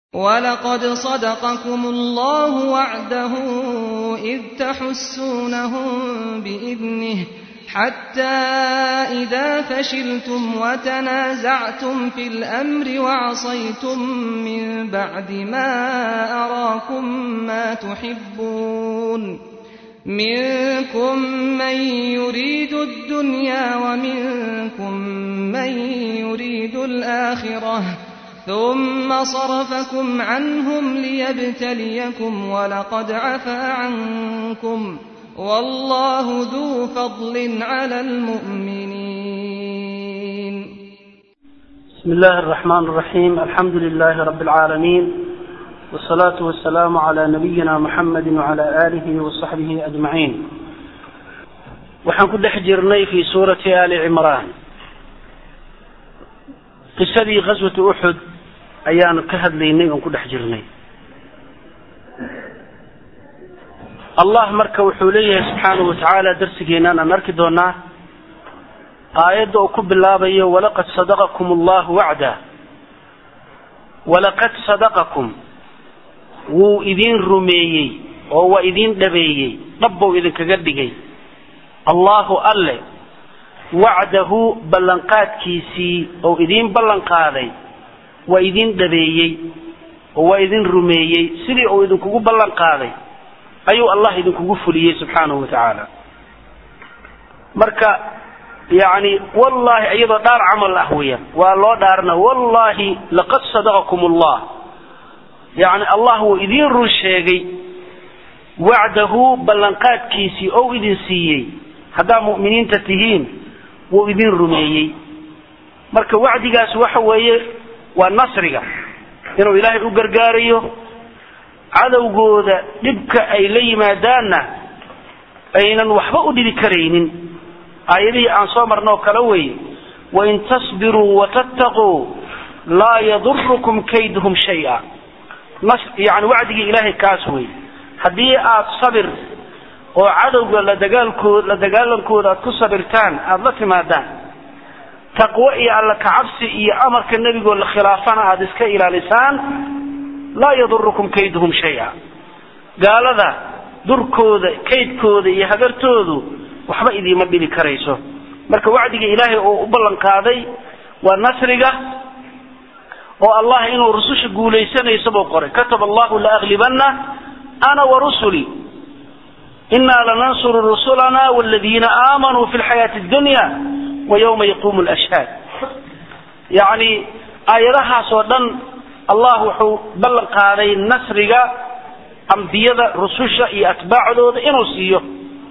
وَلَقَدْ صَدَقَكُمُ اللَّهُ وَعْدَهُ إِذْ تَحُسُّونَهُم بِإِذْنِهِ حَتَّىٰ إِذَا فَشِلْتُمْ وَتَنَازَعْتُمْ فِي الْأَمْرِ وَعَصَيْتُم مِّن بَعْدِ مَا أَرَاكُم مَّا تُحِبُّونَ مِنكُم مَّن يُرِيدُ الدُّنْيَا وَمِنكُم مَّن يُرِيدُ الْآخِرَةَ ثُمَّ صَرَفَكُمْ عَنْهُمْ لِيَبْتَلِيَكُمْ وَلَقَدْ عَفَا عَنكُمْ ۗ وَاللَّهُ ذُو فَضْلٍ عَلَى الْمُؤْمِنِينَ بسم الله الرحمن الرحيم الحمد لله رب العالمين والصلاة والسلام على نبينا محمد وعلى آله وصحبه أجمعين waxaan ku dhex jirnay fi suurati ali cimraan qisadii qaswatu uxud ayaanu ka hadlaynay oon ku dhex jirnay allah marka wuxuu leeyahay subxaanahu watacaala darsigeenaan aan arki doonaa aayadda uu ku bilaabayo walaqad sadaqakum allahu wacda walaqad sadaqakum wuu idin rumeeyey oo waa idin dhabeeyey dhabbou idinkaga dhigay allahu alle wacdahu ballanqaadkiisii oo idiin ballan qaaday waa idin dhabeeyey oo waa idin rumeeyey sidii uu idinkugu ballan qaaday ayuu allah idinkugu fuliyey subxaanahu watacaala marka yani wallahi iyadoo dhaar camal ah weeyaan waa loo dhaarna wallahi laqad sadaqakum allah yani allah wuu idin run sheegay wacdahu ballanqaadkiisii ou idin siiyey haddaa mu'miniinta tihiin wuu idin rumeeyey marka wacdigaas waxa weeye waa nasriga inuu ilaahay u gargaarayo cadowgooda dhibka ay la yimaadaanna aynan waxba u dhibi karaynin aayadihii aan soo marnoo kale weeye wain tasbiruu watattaquu laa yadurukum kayduhum shaya yani wacdigii ilaahay kaas wey haddii aad sabir oo cadowga la dagaalkood la dagaalankooda aad ku sabirtaan aada la timaadaan taqwo iyo alla kacabsi iyo amarka nebigoo la khilaafana aada iska ilaalisaan laa yadurukum kayduhum shaya gaalada durkooda kaydkooda iyo hagartoodu waxba idiima dhibi karayso marka wacdiga ilaahay oo u ballan qaaday waa nasriga oo allah inuu rususha guulaysanayso buu qoray kataba allahu laaglibana ana warusuli inaa lanansuru rusulana wladiina aamanuu fi lxayaati dunya wa ywma yaqumu lashhaad yani aayadahaas oo dhan allah wuxuu ballan qaaday nasriga ambiyada rususha iyo atbaacdooda inuu siiyo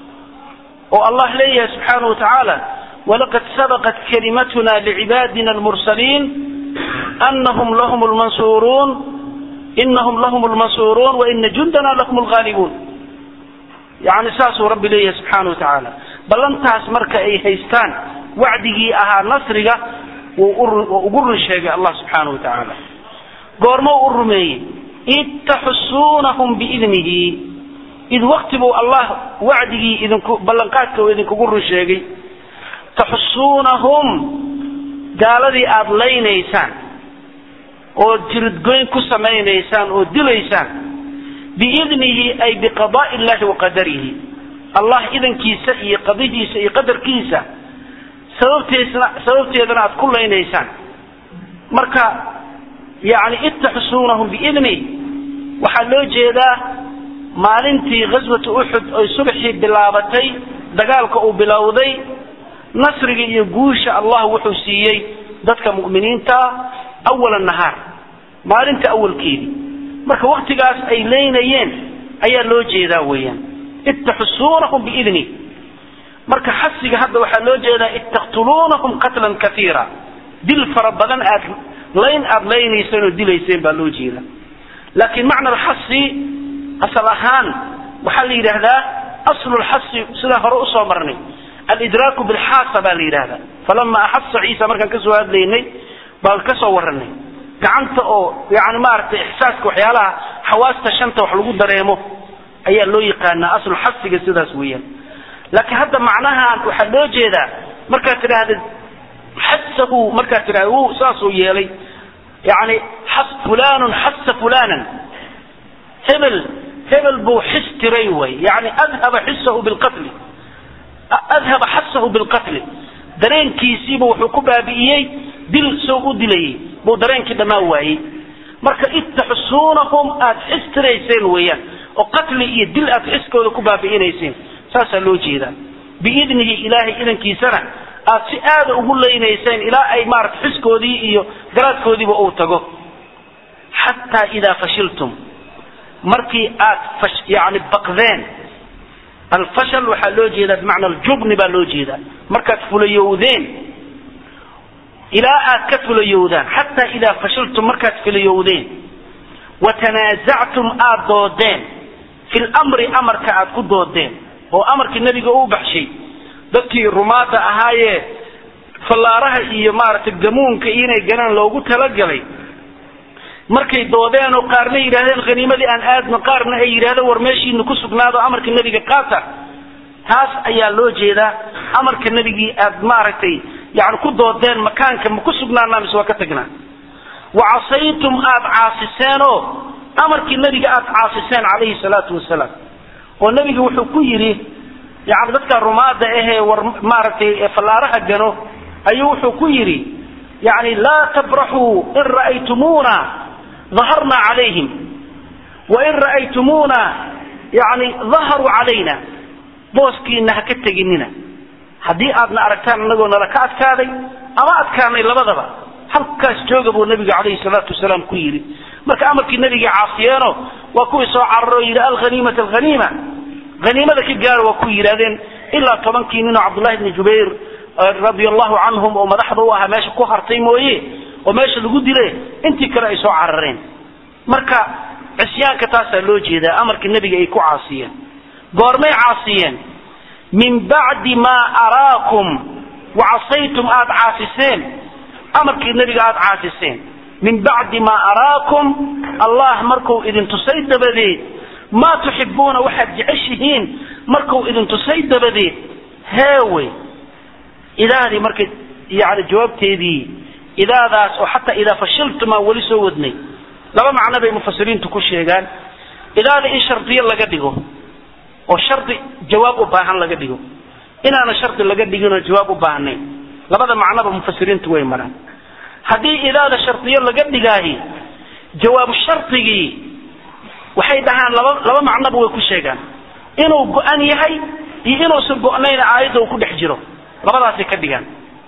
oo allah leeyahay subxaanahu watacaala walaqad sabaqat kalimatuna licibaadina almursaliin anahum lahum lmansuruun inahum lahum lmansuruun waina jundana lahum lgaalibuun yani saasuu rabbi leeyahay subxaana watacaala ballantaas marka ay haystaan wacdigii ahaa nasriga wuu ugu run sheegay allah subxaana wa tacaala goormo u rumeeyey id taxusuunahum biidnihi id wakti buu allah wacdigii idinku ballanqaadka uu idinkugu run sheegay taxusuunahum gaaladii aada laynaysaan oo jiridgoyn ku samaynaysaan oo dilaysaan biidnihi ay biqadaai illahi wa qadarihi allah idankiisa iyo qadihiisa iyo qadarkiisa sababteesna sababteedana aada ku laynaysaan marka yani id taxusuunahum biidni waxaa loo jeedaa maalintii ghaswatu uxud oy subaxii bilaabatay dagaalka uu bilowday nasriga iyo guusha allah wuxuu siiyey dadka mu'miniinta ah awala nahaar maalinta awalkeedii marka waktigaas ay leynayeen ayaa loo jeedaa weeyaan id taxusuunahum biidni marka xasiga hadda waxaa loo jeedaa id taqtuluunahum qatlan kaiira dil fara badan aad layn aada laynayseen oo dilayseen baa loo jeeda laakiin macna alxasi asal ahaan waxaa la yidhaahdaa aslu lxasi sidaan hore usoo marnay alidraaku bilxaasa baa la yidhahdaa falama axasa ciisa markaan kasoo hadlaynay baan kasoo waranay gacanta oo yani maaragtay ixsaaska waxyaalaha xawaasta shanta wax lagu dareemo ayaa loo yaqaanaa aslu xasiga sidaas weeyaan laakiin hadda macnahan waxaa loo jeedaa markaad tidhaahda xasahu markaad tidhahda wuu saasuu yeelay yani fulanun xasa fulanan hebel hebel buu xis tiray way yani adhaba xisahu bilqatli adhaba xasahu bilqatli dareenkiisiiba wuxuu ku baabi'iyey dil soo u dilayay buu dareenkii dhammaan waayey marka id taxusuunahum aada xis tirayseen weeyaan oo qatli iyo dil aad xiskooda ku baabi'inayseen saasaa loo jeedaa biidnihi ilaahay idankiisana aad si aada ugu leynayseen ilaa ay maarata xiskoodii iyo garaadkoodiiba uu tago xataa idaa fashiltum markii aad yani baqdeen alfashal waxaa loo jeedaa bimacna aljubni baa loo jeedaa markaad fulayowdeen ilaa aad ka fulayowdaan xataa idaa fashiltum markaad fulayowdeen watanaazactum aad doodeen fi lmri amarka aad ku doodeen oo amarkii nebiga uu baxshay dadkii rumaada ahaayee fallaaraha iyo maaragtay gamuunka inay ganaan loogu talagalay markay doodeen oo qaarna yidhaahdeen khaniimadii aan aadno qaarna ay yidhahdeen war meeshiinu ku sugnaado amarka nebiga qaata taas ayaa loo jeedaa amarka nebigii aad maaragtay yani ku doodeen makaanka ma ku sugnaanaa mise waa ka tagnaa wa casaytum aada caasiseenoo amarkii nebiga aada caasiseen calayhi salaatu wasalaam oo nebiga wuxuu ku yidhi yani dadka rumaada ahee war maaragtay fallaaraha gano ayuu wuxuu ku yidhi yani laa tabraxuu in ra'aytumuuna daharna calayhim wain ra'aytumuuna yani daharuu calayna booskiina ha ka teginina haddii aadna aragtaan anagoo nala ka adkaaday ama adkaanay labadaba halkaas jooga buu nabiga calayhi salaatu wasalaam ku yidhi marka amarkii nabiga caasiyeeno waa kuwii soo cararo yidhi alhaniimata alhaniima haniimada ka gaara waa ku yidhahdeen ilaa tobankii ninoo cabdullahi bni jubayr radia allahu canhum oo madaxda u ahaa meesha ku hartay mooye oo meesha lagu dile intii kale ay soo carareen marka cisyaanka taasaa loo jeedaa amarkii nebiga ay ku caasiyeen goormay caasiyeen min bacdi maa araakum wacasaytum aada caasiseen amarkii nebiga aada caasiseen min bacdi maa araakum allah markuu idin tusay dabadeed maa tuxibuuna waxaad jeceshihiin markuu idin tusay dabadeed heewe idaadii markay yani jawaabteedii idaadaas oo xataa idaa fashiltum aan weli soo wadnay laba macno bay mufasiriintu ku sheegaan idaada in shardiyo laga dhigo oo shardi jawaab u baahan laga dhigo inaana shardi laga dhiginoo jawaab u baahnayn labada macnoba mufasiriintu way maraan haddii idaada shardiyo laga dhigaahi jawaabu shardigii waxay dhahaan laba laba macnoba way ku sheegaan inuu go-an yahay iyo inuusan go-nayn aayadda uu ku dhex jiro labadaasay ka dhigaan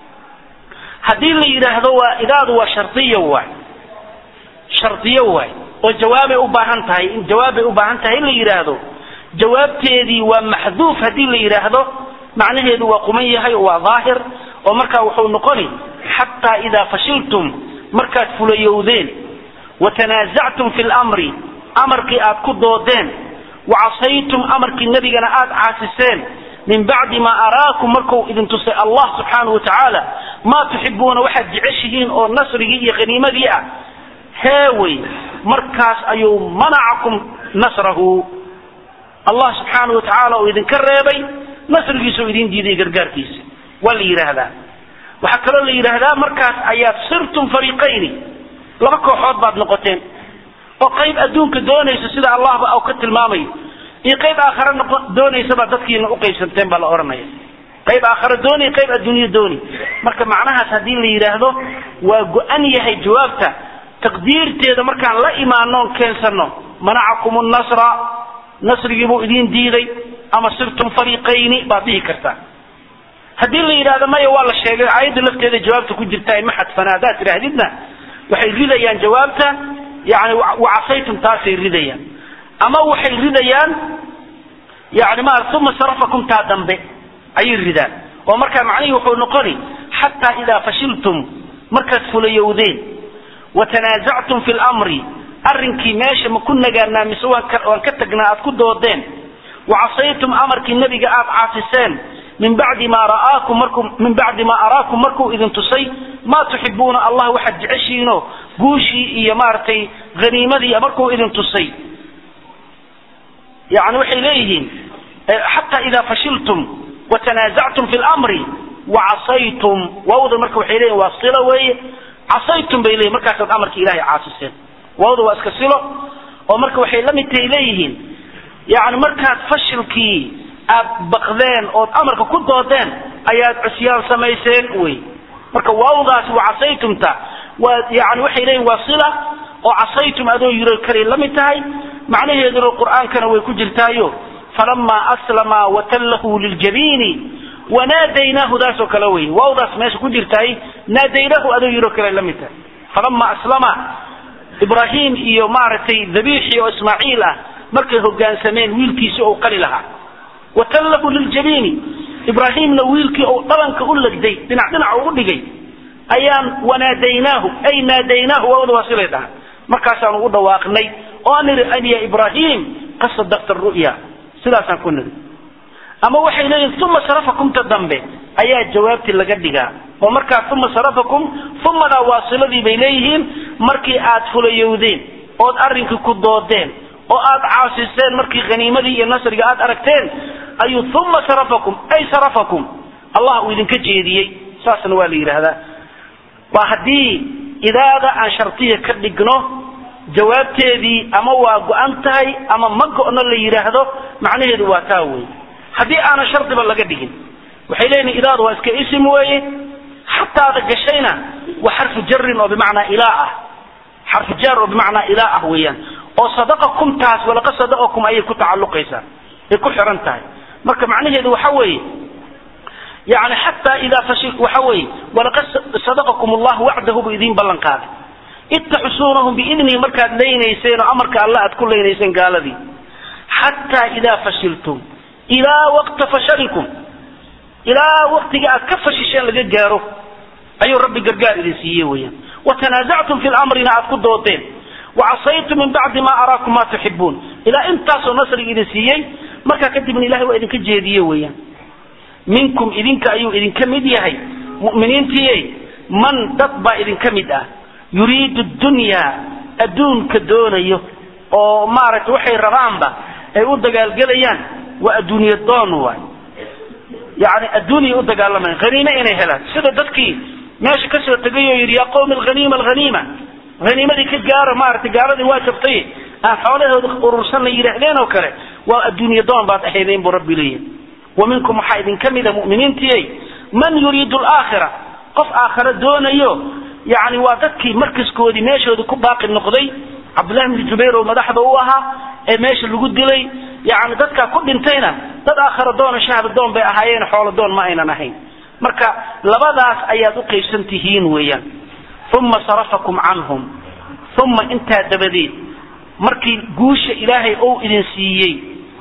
haddii la yidhaahdo waa idaadu waa shardiyo waay shardiyo waay oo jawaabay u baahan tahay in jawaabbay u baahan tahay in la yidhaahdo jawaabteedii waa maxduuf haddii la yidhaahdo macnaheedu waa quman yahay oo waa daahir oo markaa wuxuu noqoni xataa idaa fashiltum markaad fulayowdeen watanaasactum fi lmri amarkii aad ku doodeen wacasaytum amarkii nebigana aad caasiseen min bacdi maa araakum marku idin tusay allah subxaanau watacaala maa tuxibuuna waxaad jeceshihiin oo nasrigii iyo haniimadii ah heewey markaas ayuu manacakum nasrahu allah subxaanau watacaala uu idinka reebay nasrigiisao idin diiday gargaarkiisa waa la yidhaahdaa waxaa kaloo la yidhaahdaa markaas ayaad sirtum fariiqayni laba kooxood baad noqoteen oo qayb adduunka doonaysa sida allahba u ka tilmaamayo iyo qayb aakhare doonaysabaa dadkiina uqaybsanteen baa la odhanaya qayb aakhare dooni qayb adduunyo dooni marka macnahaas haddii la yidhaahdo waa go-an yahay jawaabta taqdiirteeda markaan la imaanoon keensano manacakum nasra nasrigii buu idin diiday ama sirtum fariiqayni baad dhihi kartaa haddii la yidhahdo maya waa la sheegay aayadda lafteeda jawaabta ku jirta ma xadfana haddaad tidhaahdidna waxay ridayaan jawaabta yani wacasaytum taasay ridayaan ama waxay ridayaan yani ma uma sarafakum taa dambe ayay ridaan oo markaa macnihii wuxuu noqoni xataa idaa fashiltum markaad fulayowdeen watanaasactum fi lmri arrinkii meesha ma ku nagaanaa mise waan ka tagnaa aad ku doodeen wacasaytum amarkii nebiga aad caasiseen min bacdi ma ra'aakum markuu min bacdi ma araakum markuu idin tusay maa tuxibuuna allah waxaad jeceshiinoo guushii iyo maaragtay haniimadii markuu idin tusay yani waxay leeyihiin xataa idaa fashiltum watanaasactum fi lmri wacasaytum waawda marka waxay leeyihin waa sila weeye casaytum bay leeyihin markaasaad amarka ilahay caasiseen waawda waa iska silo oo marka waxay la mid tahay leeyihiin yani markaad fashilkii aad baqdeen ood amarka ku doodeen ayaad cusyaan samayseen wey marka waawdaasi waa casaytumta waa yani waxay leeyihin waa sila oo casaytum adoo yiro kalay la mid tahay macnaheeduna qur'aankana way ku jirtaayo falamaa aslama watallahu liljabiini wanaadaynaahu daasoo kale wey waawdaas meesha ku jirtaay naadaynaahu adoo yiro kale la mid tahay falama aslama ibraahim iyo maaragtay dhabiixii oo ismaaciil ah markay hogaansameen wiilkiisi ou qali lahaa watallahu liljabiini ibraahimna wiilkii ou dhabanka u legday dhinac dhinac ugu dhigay ayaan wanaadaynaahu ay naadaynaahu waawda waa silay dhaha markaasaan ugu dhawaaqnay oo aan nidhi an ya ibraahim qad sadaqta ru'ya sidaasaan ku nidhi ama waxay leeyihin uma sarafakumta dambe ayaa jawaabtii laga dhigaa oo markaa uma sarafakum umadaa waasiladii bay leeyihiin markii aad fulayowdeen ood arrinkii ku doodeen oo aad caasiseen markii haniimadii iyo nasriga aad aragteen ayuu uma sarafakum ay sarafakum allah uu idinka jeediyey saasna waa la yidhaahdaa waa haddii idaada aan shartiya ka dhigno jawaabteedii ama waa go-an tahay ama ma go-no la yidhaahdo macnaheedu waa taa wey haddii aanan shardiba laga dhigin waxay leeyihin idaadu waa iska isim weeye xataada gashayna waa xarfu jarin oo bimacnaa ilaa ah xarfu jaar oo bimacnaa ilaa ah weeyaan oo sadaqakum taas walaqad sadaqakum ayay ku tacalluqaysaa ay ku xiran tahay marka macnaheedu waxa weeye yani xataa idaa fashil waxa weeye walaqad sadaqakum allahu wacdahu buu idiin ballan qaaday id taxusuunahum biidnihi markaad leynayseen oo amarka alla aad ku leynayseen gaaladii xataa idaa fashiltum ilaa waqta fashalikum ilaa waqtiga aad ka fashisheen laga gaaro ayuu rabbi gargaar idin siiye weeyaan watanaasactum fi lamrina aad ku doodeen wacasaytum min bacdi ma araakum ma tuxibuun ilaa intaasoo nasriga idin siiyey markaa kadibna ilahay waa idinka jeediye weeyaan minkum idinka ayuu idinka mid yahay mu'miniintiiye man dad baa idinka mid ah yuriidu dunyaa adduunka doonayo oo maaragtay waxay rabaanba ay u dagaalgelayaan waa adduuniya doon waay yani adduunyay u dagaalamayan haniime inay helaan sida dadkii meesha kasoo tegay oo yidhi yaa qawmi alhaniima alhaniima haniimadii ka gaara maaragtay gaaladii waa jabtay aan xoolahooda urursan la yidhaahdeen oo kale waa adduuniya doon baad ahaydeen buu rabbi leeyahay wa minkum waxaa idinka mida mu'miniintiyey man yuriidu alaakhira qof aakhira doonayo yani waa dadkii markaskoodii meeshoodii ku baaqi noqday cabdullahi bni jubayr oo madaxda u ahaa ee meesha lagu dilay yani dadkaa ku dhintayna dad aakhira doona shahda doon bay ahaayeen xoolo doon ma aynan ahayn marka labadaas ayaad u qaybsan tihiin weeyaan uma sarafakum canhum uma intaa dabadeed markii guusha ilaahay ou idin siiyey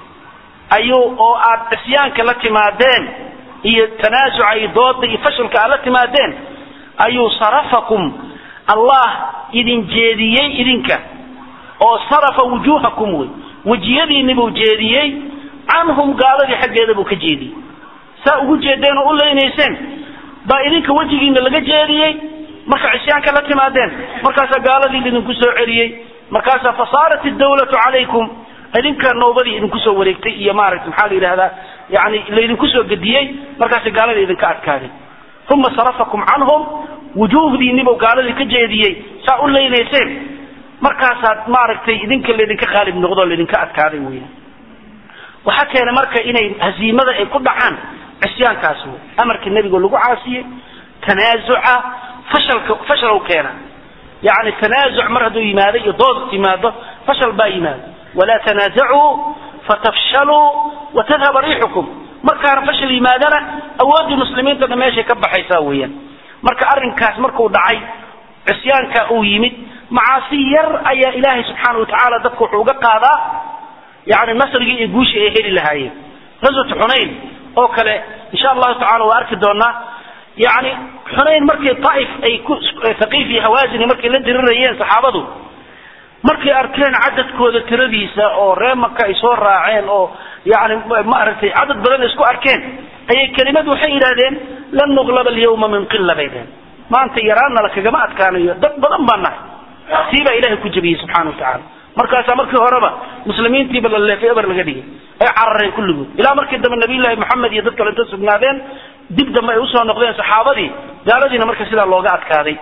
ayuu oo aad cisyaanka la timaadeen iyo tanaasuca iyo dooda iyo fashilka aad la timaadeen ayuu sarafakum allah idin jeediyey idinka oo sarafa wujuuhakum wey wejiyadiinni buu jeediyey canhum gaaladii xaggeeda buu ka jeediyey saa ugu jeedeen oo u leynayseen baa idinka wejigiina laga jeediyey marka cisyaanka la timaadeen markaasaa gaaladii laidinku soo celiyey markaasaa fasaarat idawlatu calaykum idinka noobadii idinku soo wareegtay iyo maaragta maxaa la yidhahdaa yani laydinku soo gediyey markaasa gaaladii idinka adkaaday uma sarafakum canhum wujuuhdiinibuu gaaladii ka jeediyey saa u leynayseen markaasaad maaragtay idinka laydinka qaalib noqdo laydinka adkaaday weya waxaa keenay marka inay hasiimada ay ku dhacaan cisyaankaas wey amarka nebigo lagu caasiyey tanaasuca fashalka fashal keena yani tanaasuc mar hadduu yimaado iyo dood timaado fashal baa yimaado walaa tanaasacuu fatafshaluu watadhaba riixukum markaana fashal yimaadana awooddii muslimiintana meeshay ka baxaysaa weeyaan marka arrinkaas markuu dhacay cisyaanka uu yimid macaasi yar ayaa ilaahay subxaana watacaala dadka wuxuu uga qaadaa yani nasrigii iyo guushii ay heli lahaayeen ghazwat xunayn oo kale insha allahu tacala waa arki doonaa yani xunayn markii taif ay ku thaqiif iyo hawaazini markay la dirirayeen saxaabadu markay arkeen cadadkooda tiradiisa oo ree maka ay soo raaceen oo yani maaragtay cadad badan isku arkeen ayay kelimad waxay yidhahdeen lan nuqlaba alyawma min qila bay dhaheen maanta yaraanna lakagama adkaanayo dad badan baan nahay sii baa ilahay ku jabiyey subxana wa tacaala markaasaa markii horeba muslimiintiiba la leefay eber laga dhigay ay carareen kulligood ilaa markii dambe nabiyullaahi moxamed iyo dad kale inta sugnaadeen dib dambe ay usoo noqdeen saxaabadii gaaladiina marka sidaa looga adkaaday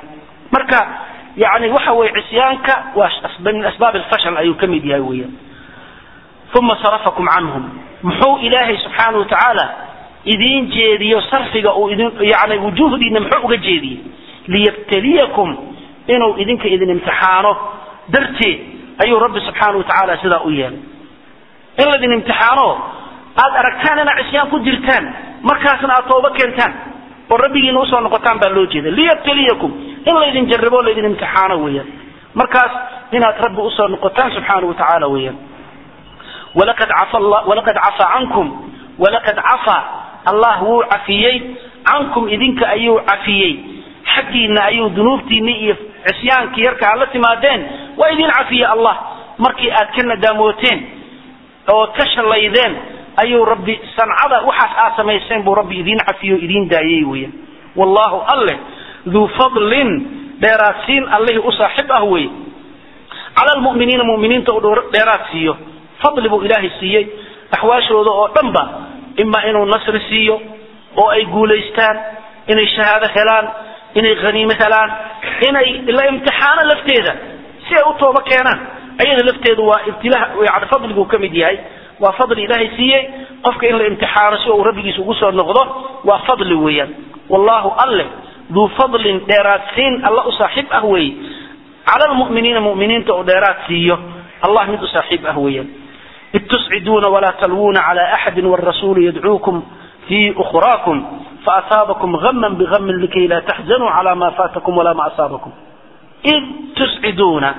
marka yani waxa weye cisyaanka waa min asbaab alfashal ayuu ka mid yahay weeyaan uma sarafakum canhum muxuu ilaahay subxaana watacaala idiin jeediyo sarfiga uu idin yani wujuhdiina muxuu uga jeediyey liyabtaliyakum inuu idinka idin imtixaano darteed ayuu rabbi subxaana watacaala sidaa u yeelay in laydin imtixaano aad aragtaan inaad cisyaan ku jirtaan markaasna aad tooba keentaan oo rabbigiina usoo noqotaan baa loo jeeda liyabtaliyakum in laydin jarrabo laydin imtixaano weeyaan markaas inaad rabbi usoo noqotaan subxaana watacaala weeyaan walaqad cafa walaqad cafaa cankum walaqad cafaa allah wuu cafiyey cankum idinka ayuu cafiyey xaggiina ayuu dunuubtiinni iyo cisyaankii yarka aad la timaadeen waa idin cafiye allah markii aad ka nadaamooteen ood ka shallaydeen ayuu rabbi sancada waxaas aad samayseen buu rabbi idiin cafiyo o idiin daayey weya wallahu alleh duu fadlin dheeraadsiin allihii u saaxib ah weye cala lmu'miniina mu'miniinta uu dheeraad siiyo fadli buu ilaahay siiyey axwaashooda oo dhanba ima inuu nasri siiyo oo ay guulaystaan inay shahaado helaan inay haniimo helaan inay la imtixaano lafteeda si ay u tooba keenaan ayada lafteedu waa ibtilaa yani fadliguu ka mid yahay waa fadli ilaahay siiyey qofka in la imtixaano si uu rabbigiisa ugu soo noqdo waa fadli weeyaan wallahu alleh duu fadlin dheeraadsiin alla u saaxiib ah weeye cala lmu'miniina mu'miniinta uu dheeraad siiyo allah mid u saaxiib ah weeyaan id tusciduuna walaa talwuuna cala axadin wاrasuulu yadcuukum fi ukhraakum faasaabakum gama bgamin likay laa taxzanuu cala ma faatakum walaa ma asaabakum id tusciduuna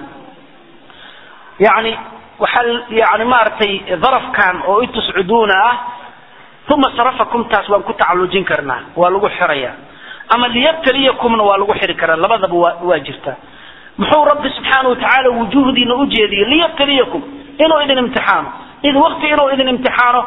yani waxaa yani maaragtay darafkan oo id tusciduuna ah uma sarafakum taas waan ku tacalujin karnaa waa lagu xiraya ama liyabtaliyakumna waa lagu xiri karaa labadaba waa waa jirta muxuu rabbi subxaana watacaala wujuhdiina u jeediyey liyabtaliyakum inuu idin imtixaano id wakti inuu idin imtixaano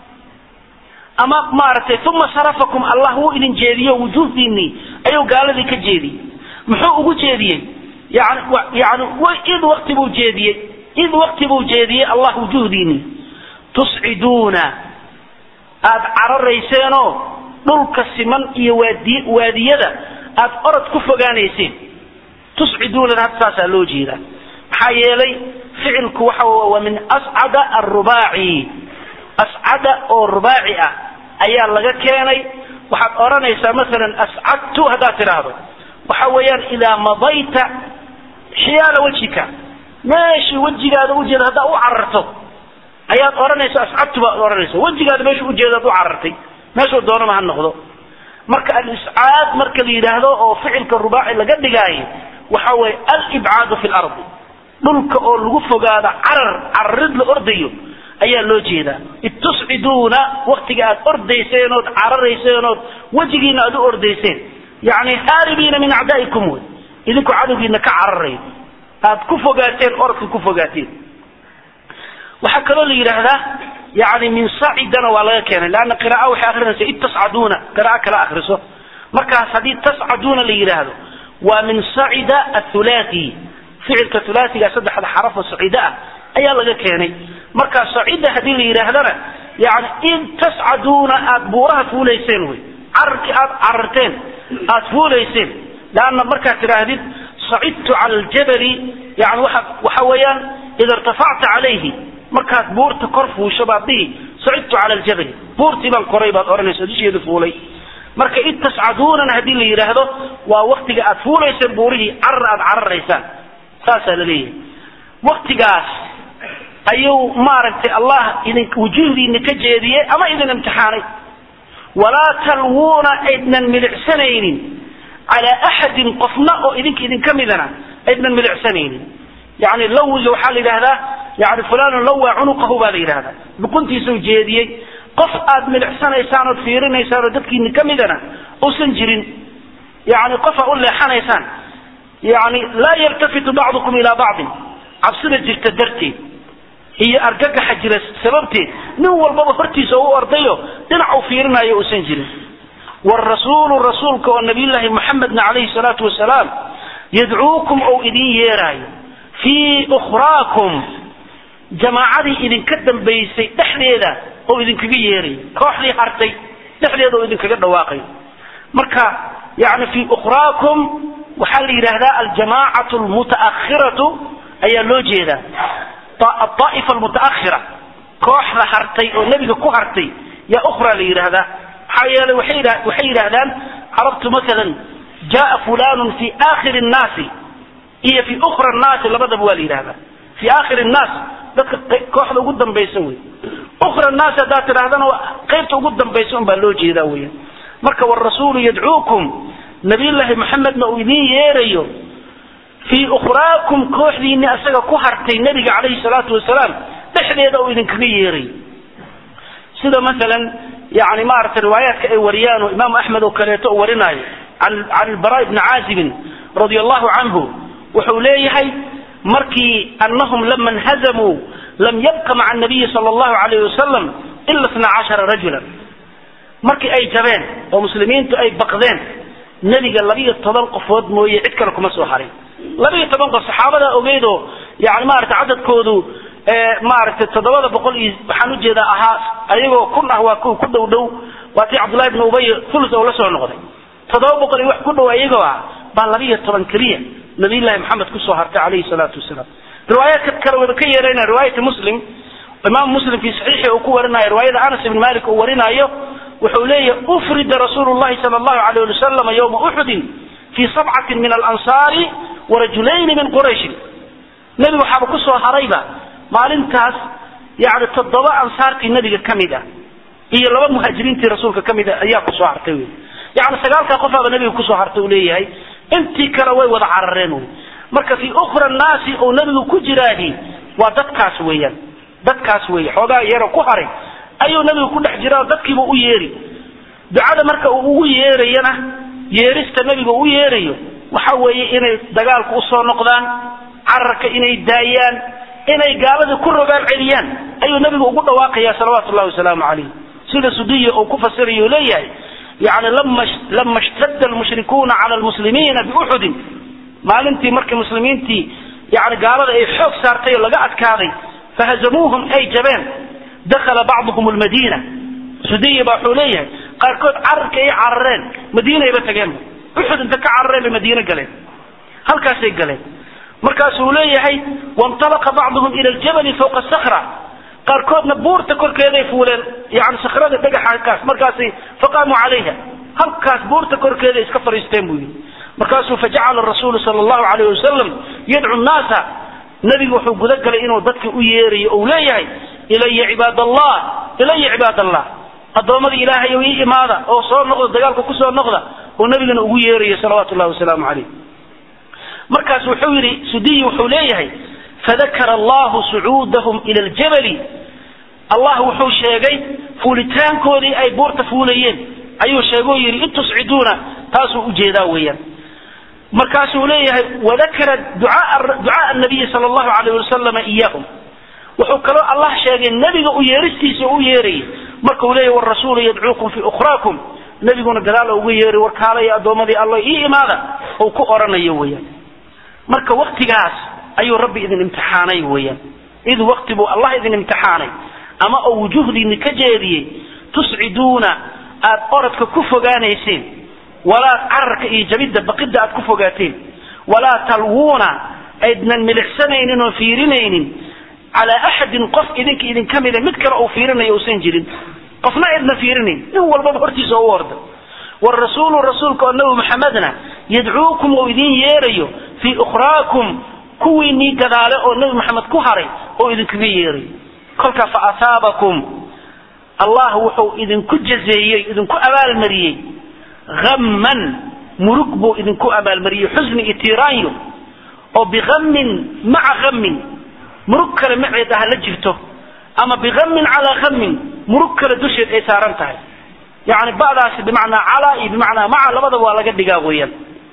ama maaragtay uma sarafakum allah wuu idin jeediyo wujuhdiinii ayuu gaaladii ka jeediyey muxuu ugu jeediyey yani yani id wakti buu jeediyey id wakti buu jeediyey allah wujuhdiinii tusciduuna aada cararayseenoo dhulka siman iyo waadi waadiyada aada orod ku fogaanayseen tusciduunana hadda saasaa loo jeedaa maxaa yeelay ficilku waxa waa min ascada arubaaci ascada oo rubaaci ah ayaa laga keenay waxaad odhanaysaa masalan ascadtu haddaad tidhaahdo waxa weeyaan idaa madayta xiyaala wejika meeshii wejigaada ujeeda haddaad u cararto ayaad odhanaysa ascadtu baad odhanaysa wejigaada meeshu ujeedaad u carartay meeshuu doonama ha noqdo marka aliscaad marka la yidhaahdo oo ficilka rubaaci laga dhigaayo waxa weeye alibcaadu fi lardi dhulka oo lagu fogaado carar cararid la ordayo ayaa loo jeedaa id tusciduuna waktiga aad ordayseen ood cararayseen ood wejigiina aad u ordayseen yani haaribiina min acdaa'ikum wey idinku cadowgiina ka cararayo aad ku fogaateen orodka ku fogaateen waxaa kaloo la yidhaahdaa yani min sacidana waa laga keenay leanna qira'a waxay akrinaysa id tascaduuna qira'a kala akriso markaas haddii tascaduuna la yidhaahdo waa min sacida athulathi ficilka hulaasiga saddexda xarafo sacida ah ayaa laga keenay marka sacida haddii la yidhaahdana yani id tascaduuna aada buuraha fuulayseen wey cararkii aad cararteen aada fuulayseen leanna markaad tidhaahdid sacidtu cala aljabali yani waa waxa weeyaan ida irtafacta calayhi markaad buurta kor fuusho baad dhihi sacidtu cala aljabali buurtii baan koray baad odhanaysa dusheeda fuulay marka id tascaduunana haddii la yidhaahdo waa waktiga aad fuulayseen buurihii carar aad cararaysaan saasaa la leeyahay waktigaas ayuu maaragtay allah idin wujuhdiina ka jeediyey ama idin imtixaanay walaa talwuuna aydnan milicsanaynin calaa axadin qofna oo idinka idinka midana aydnan milicsanaynin yani lawiga waxaa la yidhahdaa yani fulanun lawaa cunuqahu baa la yidhahdaa luquntiisuu jeediyey qof aad milicsanaysaan ood fiirinaysaan oo dadkiini ka midana uusan jirin yani qof aad u leexanaysaan yani laa yaltafitu bacdukum ilaa bacdin cabsida jirta darteed iyo argagaxa jira sababteed nin walbaba hortiisa u ordayo dhinac u fiirinayo uusan jirin wrasuulu rasuulka oo nabiyullaahi muxamedna calayhi salaatu wasalaam yadcuukum ou idin yeeraayo fii ukhraakum jamaacadii idinka dambaysay dhexdeeda oo idinkaga yeerayo kooxdii hartay dhexdeeda oo idinkaga dhawaaqayo marka yani fii ukhraakum waxaa la yidhaahdaa aljamaacatu almutaakhiratu ayaa loo jeedaa aaa'ifa almutaakhira kooxda hartay oo nebiga ku hartay yaa ukhra la yidhaahdaa maxaa yeelay waxay waxay yidhaahdaan carabtu maalan jaa fulanun fi aakhiri nnaasi iyo fi ukhra nnaasi labadaba waa la yidhahdaa fi aakhiri nnaas dadka kooxda ugu dambaysa wey ukhra nnaasi haddaad tidhahdana qaybta ugu dambaysa un baa loo jeedaa weya marka warasuulu yadcuukum nabiyullaahi maxamedna uu idiin yeerayo fii ukhraakum kooxdiinni asaga ku hartay nebiga calayhi salaatu wasalaam dhexdeeda uu idinkaga yeerayo sida maalan yani maaragtay riwaayaadka ay wariyaan oo imaamu axmed oo kaleeto u warinaayo can albara ibni caazibin radia allahu canhu wuxuu leeyahay markii annahum lama nhazamuu lam yabqa maca anabiyi sala allahu alayh wasalam ila isna cashara rajulan markii ay jabeen oo muslimiintu ay baqdeen nebiga labiyo toban qofood mooye cid kale kuma soo harin labiyo toban qof saxaabada ogeydoo yani maaragtay cadadkoodu maaragtay toddobada boqol iyo waxaan ujeedaa ahaa ayagoo kun ah waa ku dhow dhow waa tii cabdullahi ibni ubay fulus oo la soo noqday toddoba boqol iyo wax ku dhow ayagoo ah baa labiyo toban keliya nabiyullaahi maxamed kusoo hartay calayhi salaatu wasalaam riwaayaadka kale wada ka yeerayna riwaayati muslim imaam muslim fi saxiixi uu ku warinayo riwaayada anas ibn malik uu warinaayo wuxuu leeyahay ufrida rasuulu llahi sala allahu alayh ali wasalam yowma uxudin fii sabcatin min alansaari warajulayni min qurayshin nebigu waxaaba kusoo harayba maalintaas yani toddoba ansaartii nebiga ka mid ah iyo laba muhaajiriintii rasuulka ka mid a ayaa kusoo hartay wey yani sagaalkaa qofaaba nebiga kusoo hartay uu leeyahay intii kale way wada carareen wey marka fii ukhra naasi oo nebigu ku jiraahi waa dadkaas weeyaan dadkaas weeye xoogaa yaro ku haray ayuu nebigu ku dhex jira oo dadkiiba u yeeri ducada marka uu ugu yeerayana yeerista nebiga u yeerayo waxa weeye inay dagaalku usoo noqdaan cararka inay daayaan inay gaalada ku rogaan celiyaan ayuu nebigu ugu dhawaaqaya salawaatu llahi wasalaamu calayh sida sudiya uu ku fasirayo leeyahay yani lama lama ishtadda almushrikuuna cala almuslimiina biuxudin maalintii markii muslimiintii yani gaalada ay xoog saartay oo laga adkaaday fahazamuuhum ay jabeen dakala bacduhum lmadiina sudiya baa wuxuu leeyahay qaarkood cararka ay carareen madiinayba tageen uxud inta ka carareen bay madiine galeen halkaasay galeen markaasuu leeyahay waintalaqa bacduhum ila aljabali fawqa sakra qaarkoodna buurta korkeeday fuuleen yani sakrada dhagaxakaas markaasay faqaamuu calayha halkaas buurta korkeeda iska fariisteen buu yidhi markaasuu fajacala rasuulu sala allahu alayh wasalam yadcu nnaasa nebigu wuxuu gudagalay inuu dadka u yeerayo ou leeyahay ilaya cibaad allah ilaya cibaad allah addoommadii ilaahay ii imaada oo soo noqda dagaalka kusoo noqda oo nebigana ugu yeerayo salawaatu llahi wasalaamu calayh markaas wuxuu yidhi sudiyi wuxuu leeyahay fadakara allahu sucuudahum ila aljabali allah wuxuu sheegay fuulitaankoodii ay buurta fuulayeen ayuu sheegoo yidhi in tusciduuna taasuu ujeedaa weeyaan markaasuu leeyahay wadakara ducaaa nabiyi sala allahu alayh wasalama iyahum wuxuu kaloo allah sheegay nebiga u yeeristiisa u yeerayay markuu leeyahy warasuulu yadcuukum fii ukhraakum nebiguna gadaal uga yeeray warkaalaya addoommadii allo ii imaada uu ku oranayo weeyaan marka waktigaas ayuu rabbi idin imtixaanay weeyaan id wakti buu allah idin imtixaanay ama oo wujuhdiini ka jeediyey tusciduuna aad orodka ku fogaanayseen walaa cararka iyo jabidda baqidda aad ku fogaateen walaa talwuuna aydnan milicsanaynin oo fiirinaynin calaa axadin qof idinka idinka mida mid kale uu fiirinayo uusan jirin qofna aydna fiirinayn nin walbaba hortiisa u orda warasuulu rasuulka oo nabi maxamedna yadcuukum uu idin yeerayo fii ukhraakum kuwiinii gadaale oo nabi maxamed ku haray oo idinkaga yeerayo kolka fa asaabakum allah wuxuu idinku jazeeyey idinku abaalmariyey hamman murug buu idinku abaalmariyey xusni iyo tiiraanyo oo bihammin maca hammin murug kale maceed ah la jirto ama bihammin calaa hammin murug kale dusheed ay saaran tahay yani ba'daasi bimacnaa calaa iyo bimacnaa maca labadaba waa laga dhigaa weeyaan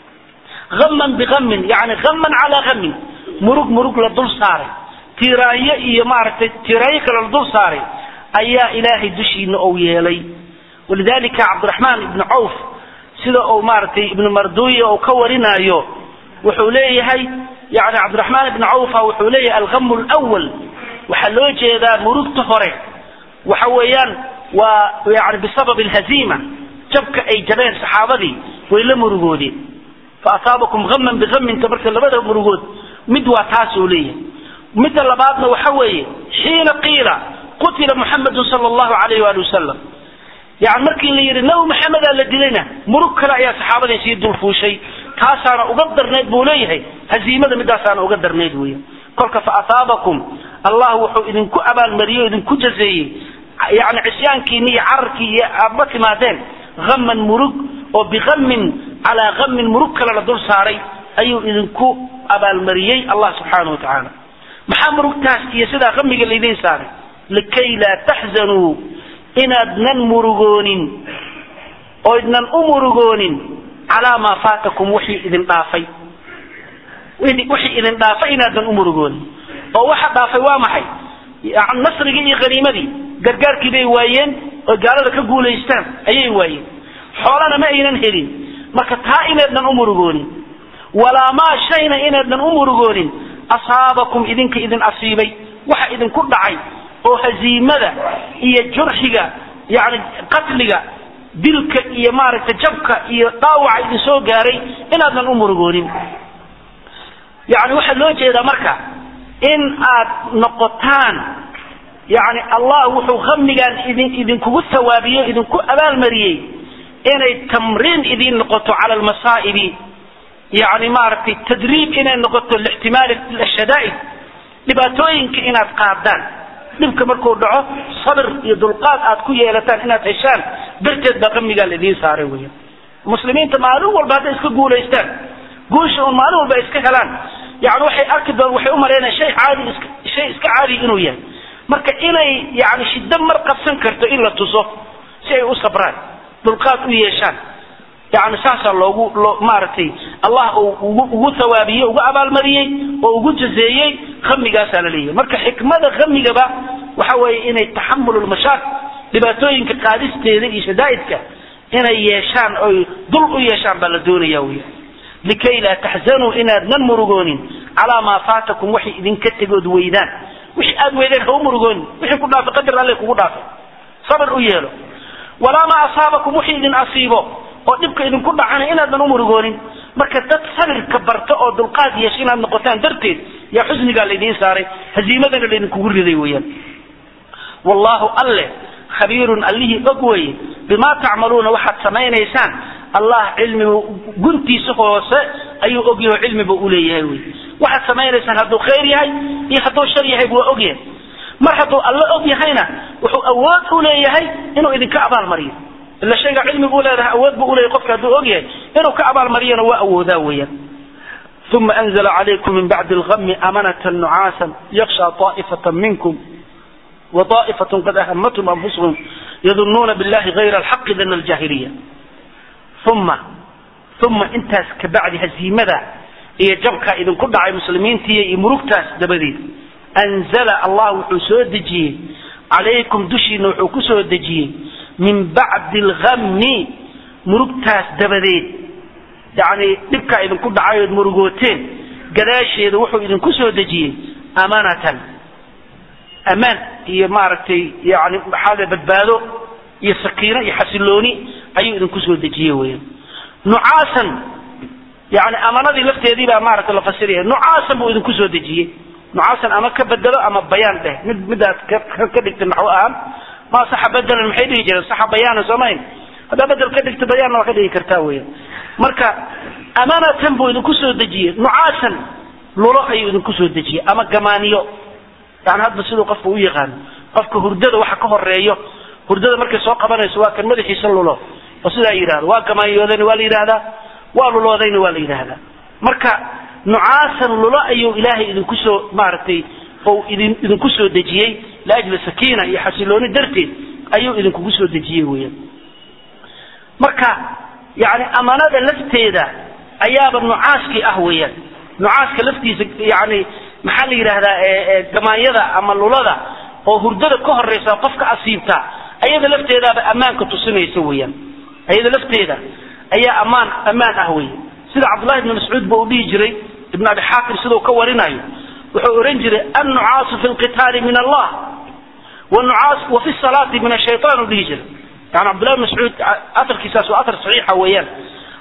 hamman bihammin yani hamman calaa hammin murug murug la dul saaray tiiraanyo iyo maaragtay tiiraanyo kale la dul saaray ayaa ilaahay dushiina ou yeelay walidalika cabdiraxmaan ibnu cawf sida uu maaragtay ibnu marduya uu ka warinaayo wuxuu leeyahay yani cabdiraxmaan ibnu cawfa wuxuu leeyahay alhamu lwal waxaa loo jeedaa murugta hore waxa weeyaan waa yani bisabab alhaziima jabka ay jabeen saxaabadii way la murugoodeen faasaabakum haman bihaminta marka labada murugood mid waa taas uu leeyahay midda labaadna waxa weeye xiina qiila qutila muxamedun sala allahu alayh waali wasalam yani markii la yidhi nabi maxamedaa la dilayna murug kale ayaa saxaabadii sii dulfuushay taasaana uga darnayd buu leeyahay haziimada midaasaana uga darnayd weya kolka faasaabakum allah wuxuu idinku abaalmariyey o idinku jazeeyey yani cisyaankiini iyo cararkii iyo aadma timaadeen haman murug oo bihamin calaa hamin murug kale la dul saaray ayuu idinku abaalmariyey allah subxaana wa tacaala maxaa murugtaas iyo sidaa hamiga laydiin saaray likay laa taxzanuu inaadnan murugoonin oo idnan u murugoonin calaa maa faatakum wixii idin dhaafay wixii idin dhaafay inaadnan u murugoonin oo waxa dhaafay waa maxay yani nasrigii iyo haniimadii gargaarkii bay waayeen oo gaalada ka guulaystaan ayay waayeen xoolana ma aynan helin marka taa inaydnan u murugoonin walaa maa shayna inaydnan u murugoonin asaabakum idinka idin asiibay waxa idinku dhacay oo haziimada iyo jurxiga yani qatliga dilka iyo maaragtay jabka iyo dhaawaca idin soo gaaray inaadnan u murugoonin yani waxaa loo jeedaa marka in aad noqotaan yani allah wuxuu hamigaan idin idinkugu thawaabiyo idinku abaalmariyey inay tamriin idin noqoto cala almasaa'ibi yani maaragtay tadriib inay noqoto lixtimaali ashadaa'id dhibaatooyinka inaad qaadaan dhibka markuu dhaco sabir iyo dulqaad aad ku yeelataan inaad heshaan darteed baa qamigaa laidiin saaray weya muslimiinta maalin walba hadday iska guulaystaan guusha un maalin walba iska helaan yani waxay arki doon waxay umalaynaya shay caadi iska shay iska caadi inuu yahay marka inay yani shiddo mar qabsan karto in la tuso si ay u sabraan dulqaad u yeeshaan yani saasaa loogu loo maaragtay allah uu ugu ugu thawaabiyey ugu abaalmariyey oo ugu jazeeyey hamigaasaa la leeyahay marka xikmada hamigaba waxa weeye inay taxamul lmashaaq dhibaatooyinka qaadisteeda iyo shadaa'idka inay yeeshaan oy dul u yeeshaan baa la doonaya wy likay laa taxzanuu inaadnan murugoonin calaa maa faatakum waxay idinka tegood weydaan wixii aad weydeen ha u murugoonin wixii ku dhaafay qadar alle kugu dhaafay sabir u yeelo walaa maa asaabakum wixii idin asiibo oo dhibka idinku dhacana inaadnan u murugoonin marka dad sabirka barta oo dulqaad yeesha inaad noqotaan darteed yaa xusnigaa laydiin saaray haziimadana laydinkugu riday weeyaan wallahu alle khabiirun allihii og weye bimaa tacmaluuna waxaad samaynaysaan allah cilmigu guntiisa hoose ayuu ogyahay oo cilmiba uleeyahay wy waxaad samaynaysaan hadduu khayr yahay iyo hadduu shar yahay waa ogyahay mar hadduu alle og yahayna wuxuu awood u leeyahay inuu idinka abaalmariyo ila shayga cilmigu uleedahay awood bu uleeyahay qofka hadduu og yahay inuu ka abaalmariyana waa awoodaa weeyaan uma anzla calaykum min bacdi algami amanata nucaasa yaksha طaa'ifata minkum وطائفة قد أهمتهم أنفسهم يظنون بالله غير الحق ذن الجاهلية ثم ثم انتاس كبعد هزيمة إيه جبكا إذن كل عي مسلمين تي مركتاس دبدي أنزل الله حسود دجي عليكم دشي نوحو كسود دجي من بعد الغم مركتاس دبدي يعني دبكا إذن كل عي مرقوتين قداشي إذن وحو إذن كسود دجي أمانة amaan iyo maaragtay yani maxaa badbaado iyo sakiino iyo xasilooni ayuu idinku soo dejiyey weyan nucaasan yani amanadii lafteedii baa maaragtay la fasiraya nucaasan buu idinku soo dejiyey nucaasan ama ka bedelo ama bayaan dheh mid midaad ka dhigta naxwo ahaan ma saxa bedelan maxay dhihi jireen saxa bayaanan soomayn haddaa bedel ka dhigta bayaanna waa ka dhigi kartaa weyan marka amanatan buu idinku soo dejiyey nucaasan lulo ayuu idinku soo dejiyey ama gamaaniyo yani hadda siduu qofka u yaqaano qofka hurdada waxa ka horeeyo hurdada markay soo qabanayso waa kan madaxiisa lulo oo sidaa yidhahdo waa gamaanyoodayna waa la yidhahdaa waa luloodayna waa la yidhahdaa marka nucaasan lulo ayuu ilaahay idinku soo maaragtay ou idin idinku soo dejiyey liajli sakiina iyo xasilooni darteed ayuu idinkugu soo dejiyey weeyaan marka yani amanada lafteeda ayaaba nucaaskii ah weeyaan nucaaska laftiisa yani maxaa la yidhaahdaa gamaanyada ama lulada oo hurdada ka horeysa qofka asiibta ayada lafteedaaba ammaanka tusinaysa weeyaan ayada lafteeda ayaa ammaan ammaan ah wey sida cabdullahi ibni mascuud ba uu dhihi jiray ibn abi xaakim sidau ka warinayo wuxuu ohan jiray annucaasu fi lqitaali min allah wnucaas wa fi salaati min ashaytaan u dhihi jiray yani cabdullahi ibn mascuud aarkiisaas waa aar saxiixa weeyaan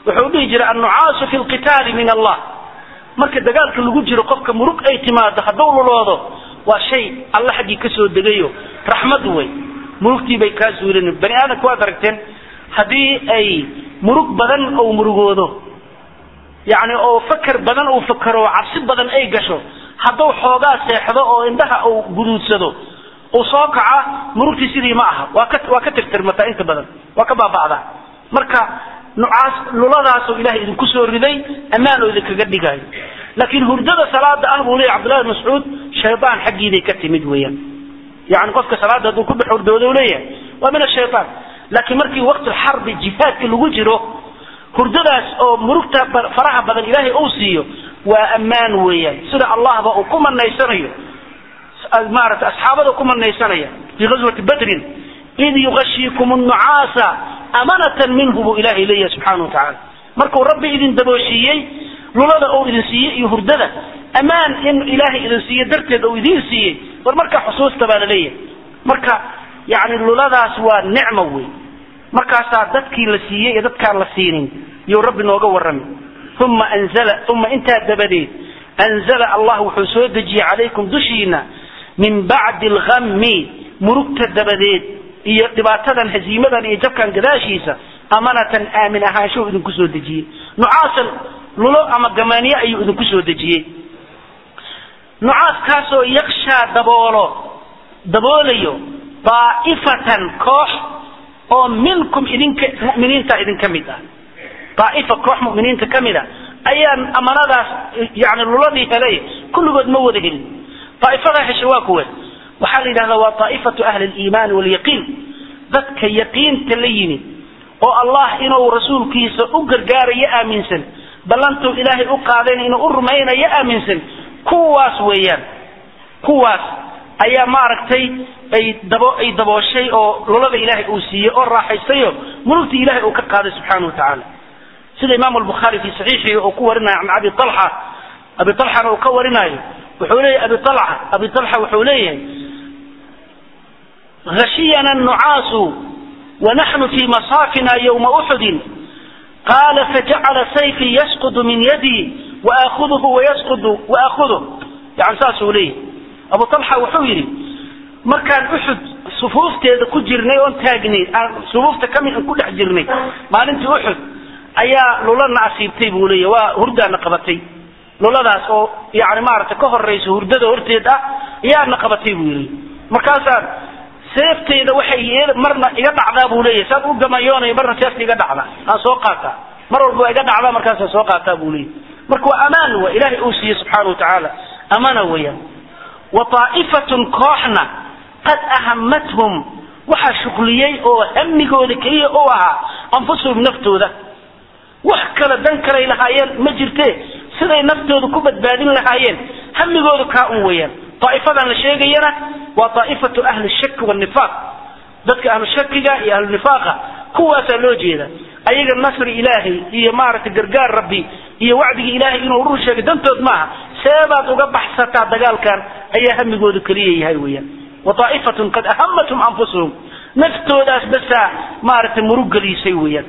wuxuu dhihi jiray annucaasu fi lqitaali min allah marka dagaalka lagu jiro qofka murug ay timaado hadduu luloodo waa shay alla xaggii ka soo degayo raxmad wey murugtii bay kaa suulin bani aadamka waad aragteen haddii ay murug badan ou murugoodo yacni oo fakar badan uu fakaro cabsi badan ay gasho hadduu xoogaa seexdo oo indhaha uu guduudsado uu soo kaca murugtii sidii ma aha waa ka waa ka tirtirmataa inta badan waa ka baaba'daa marka nucaas luladaasoo ilahay idinku soo riday ammaan oo idinkaga dhigayo laakiin hurdada salaada ah buu leeyahy cabdullahi bin mascuud shaydaan xaggiiday ka timid weeyaan yani qofka salaada hadduu ku dhex hurdoodo u leeyahay waa min ashaytaan laakiin markii waqti xarbi jihaadka lagu jiro hurdadaas oo murugta faraha badan ilaahay uu siiyo waa ammaan weeyaan sida allahba uu ku manaysanayo maarata asxaabada ku manaysanaya fii ghazwati badrin id yugashiikum nnucaasa amanatan minhu buu ilahay leeyahay subxaana watacaala markuu rabbi idin dabooshiiyey lulada uu idin siiyey iyo hurdada ammaan in ilaahay idin siiye darteed uu idin siiyey war markaa xusuusta baa la leeyahay marka yani luladaas waa nicmo wey markaasaa dadkii la siiyey iyo dadkaan la siinin yuu rabbi nooga warrami uma anzala uma intaa dabadeed anzala allah wuxuu soo dejiyey calaykum dushiina min bacdi alghammi murugta dabadeed iyo dhibaatadan haziimadan iyo jabkan gadaashiisa amanatan aamin ahaanshahu idinku soo dejiyey nucaasan lulo ama gamaaniye ayuu idinku soo dejiyey nucaaskaasoo yakshaa daboolo daboolayo daa'ifatan koox oo minkum idinka mu'miniinta idinka mid ah daa'ifa koox mu'miniinta ka mid a ayaan amanadaas yani luladii helay kulligood ma wada helin daa'ifadaa hesha waa kuwe waxaa la yidhahdaa waa daa'ifatu ahli aliimaani walyaqiin dadka yaqiinta la yimid oo allah inuu rasuulkiisa u gargaarayo aaminsan ballantuu ilaahay u qaadayna inuu u rumaynayo aaminsan kuwaas weeyaan kuwaas ayaa maaragtay ay dabo ay dabooshay oo lulada ilaahay uu siiyey oo raaxaystayo mulugtii ilahay uu ka qaaday subxaana wa tacaala sida imaamu albukhaari fi saxiixihi uu ku warinayo can abi alxa abi alxana uu ka warinayo wuxuu leeyahy abi alxa abi alxa wuxuu leeyahay غشينا النعاس ونحن في مصافنا يوم أحد قال فجعل سيفي يسقط من يدي وآخذه ويسقط وآخذه يعني ساسو ليه أبو طلحة وحويري مركان أحد صفوفتي ku jirnay oon taagnay sufuufta kamid aan ku dhex jirnay maalintii uxud ayaa lulana asiibtay buu leeya waa hurdaana qabatay luladaas oo yani maaragtay ka horaysa hurdada horteed ah ayaana qabatay buu yidhi markaasaan seefteyda waxay marna iga dhacdaa buu leeyahy saad u gamayoonay marna seefta iga dhacda aan soo qaataa mar walba waa iga dhacdaa markaasaan soo qaataa buu leeyahy marka waa amaan wa ilaahay uu siiyey subxaana wa tacaala amana weeyaan wa taa'ifatun kooxna qad ahamathum waxaa shuqliyey oo hamigooda keliya u ahaa anfusuhum naftooda wax kale dan kalay lahaayeen ma jirte siday naftooda ku badbaadin lahaayeen hamigooda kaa un weeyaan daa'ifadan la sheegayana waa daa'ifatu ahli shaki wanifaaq dadka ahlu shakiga iyo ahlu nifaaqa kuwaasaa loo jeeda ayaga nasri ilaahay iyo maaragtay gargaar rabbi iyo wacdigii ilaahay inuu rur sheegay dantood maaha seebaad uga baxsataa dagaalkan ayaa hamigooda keliya yahay weeyaan wa daa'ifatun qad ahamathum anfusuhum naftoodaas basaa maaragtay murug geliisay weeyaan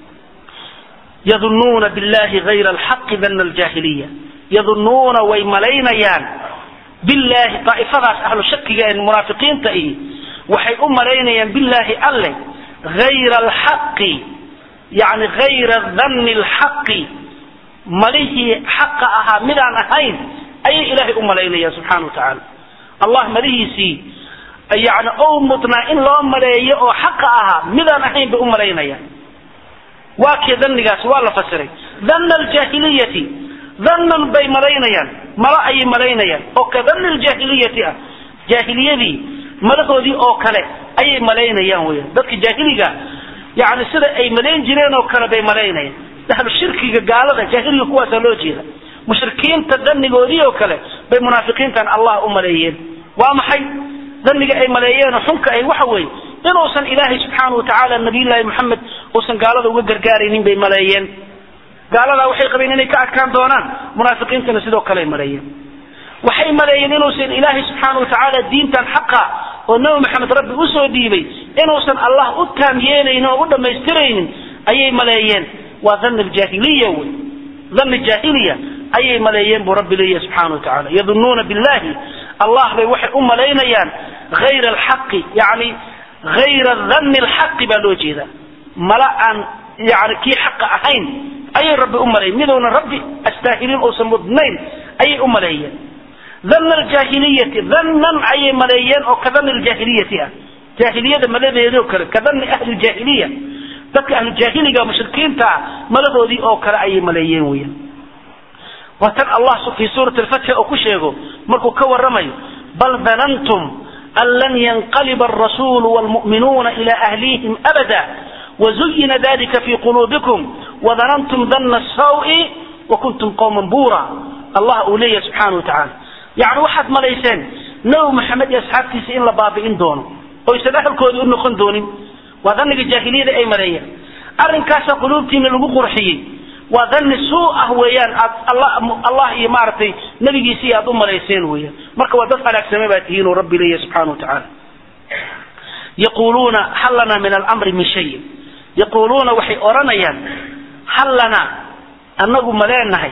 yadunnuuna billahi hayra alxaqi dana aljaahiliya yadunnuuna way malaynayaan billahi daa'ifadaas ahlu shakiga ee munaafiqiinta ihi waxay u malaynayaan billaahi alle hayra alxaqi yani hayra danni alxaqi malihii xaqa ahaa midaan ahayn ayay ilaahay u malaynayaan subxana wa tacaala allah malihiisii yani ou mudnaa in loo maleeyo oo xaqa ahaa midaan ahayn bay u malaynayaan waa kee danigaas waa la fasiray dana aljaahiliyati danan bay malaynayaan malo ayay malaynayaan oo ka dani ljaahiliyati ah jaahiliyadii malahoodii oo kale ayay malaynayaan weyan dadka jaahiliga yani sida ay malayn jireen oo kale bay malaynayaan ahlu shirkiga gaalada jaahiliga kuwaasaa loo jeeda mushrikiinta danigoodii oo kale bay munaafiqiintan allah u maleeyeen waa maxay daniga ay maleeyeen xunka ay waxa weeye inuusan ilaahay subxaana watacaala nabiyullaahi moxamed uusan gaalada uga gargaaraynin bay maleeyeen gaaladaa waxay qabeen inay ka adkaan doonaan munaafiqiintana sidoo kale ay maleeyeen waxay maleeyeen inuusan ilaahay subxaana watacaala diintan xaqa oo nabi maxamed rabbi usoo dhiibay inuusan allah u taam yeelaynin oo u dhammaystiraynin ayay maleeyeen waa dhanni aljaahiliya wey dhanni jaahiliya ayay maleeyeen buu rabbi leeyahy subxaana wa tacala yadunuuna billahi allah bay waxay u malaynayaan hayra alxaqi yani hayra dhanni alxaqi baa loo jeedaa mala aan yani kii xaqa ahayn ayay rabbi u maleeyen midowna rabbi astaahiliin uusan mudnayn ayay u maleeyeen dhanna aljaahiliyati dhannan ayay maleeyeen oo ka dhanni aljaahiliyati ah jaahiliyada maladeedoo kale ka dhanni ahli ljaahiliya dadka ahlujaahiliga mushrikiinta ah maladoodii oo kale ayay maleeyeen weyan waa tan allah fii suurati alfatxi oo ku sheego markuu ka waramayo bal danantum an lan yanqaliba alrasulu wlmu'minuuna ila ahlihim abada wazuyina dalika fi quluubikum wadanantum dana sawi wakuntum qawman buura allah uu leeyahay subxaana wa tacaala yani waxaad malayseen nabi maxamed iyo asxaabtiisa in la baabi'in doono oysan ahalkoodii u noqon doonin waa dhanniga jaahiliyada ay maleeyeen arrinkaasa quluubtiina lagu qurxiyey waa dhanni suu ah weeyaan aad allah iyo maaragtay nabigiisii aad u malayseen weeyaan marka waa dad halaagsamay baa tihiin oo rabbi leeyahy subxana wa tacaala yaquluuna hal lana min alamri min shay yaquluuna waxay odhanayaan hal lana annagu ma leenahay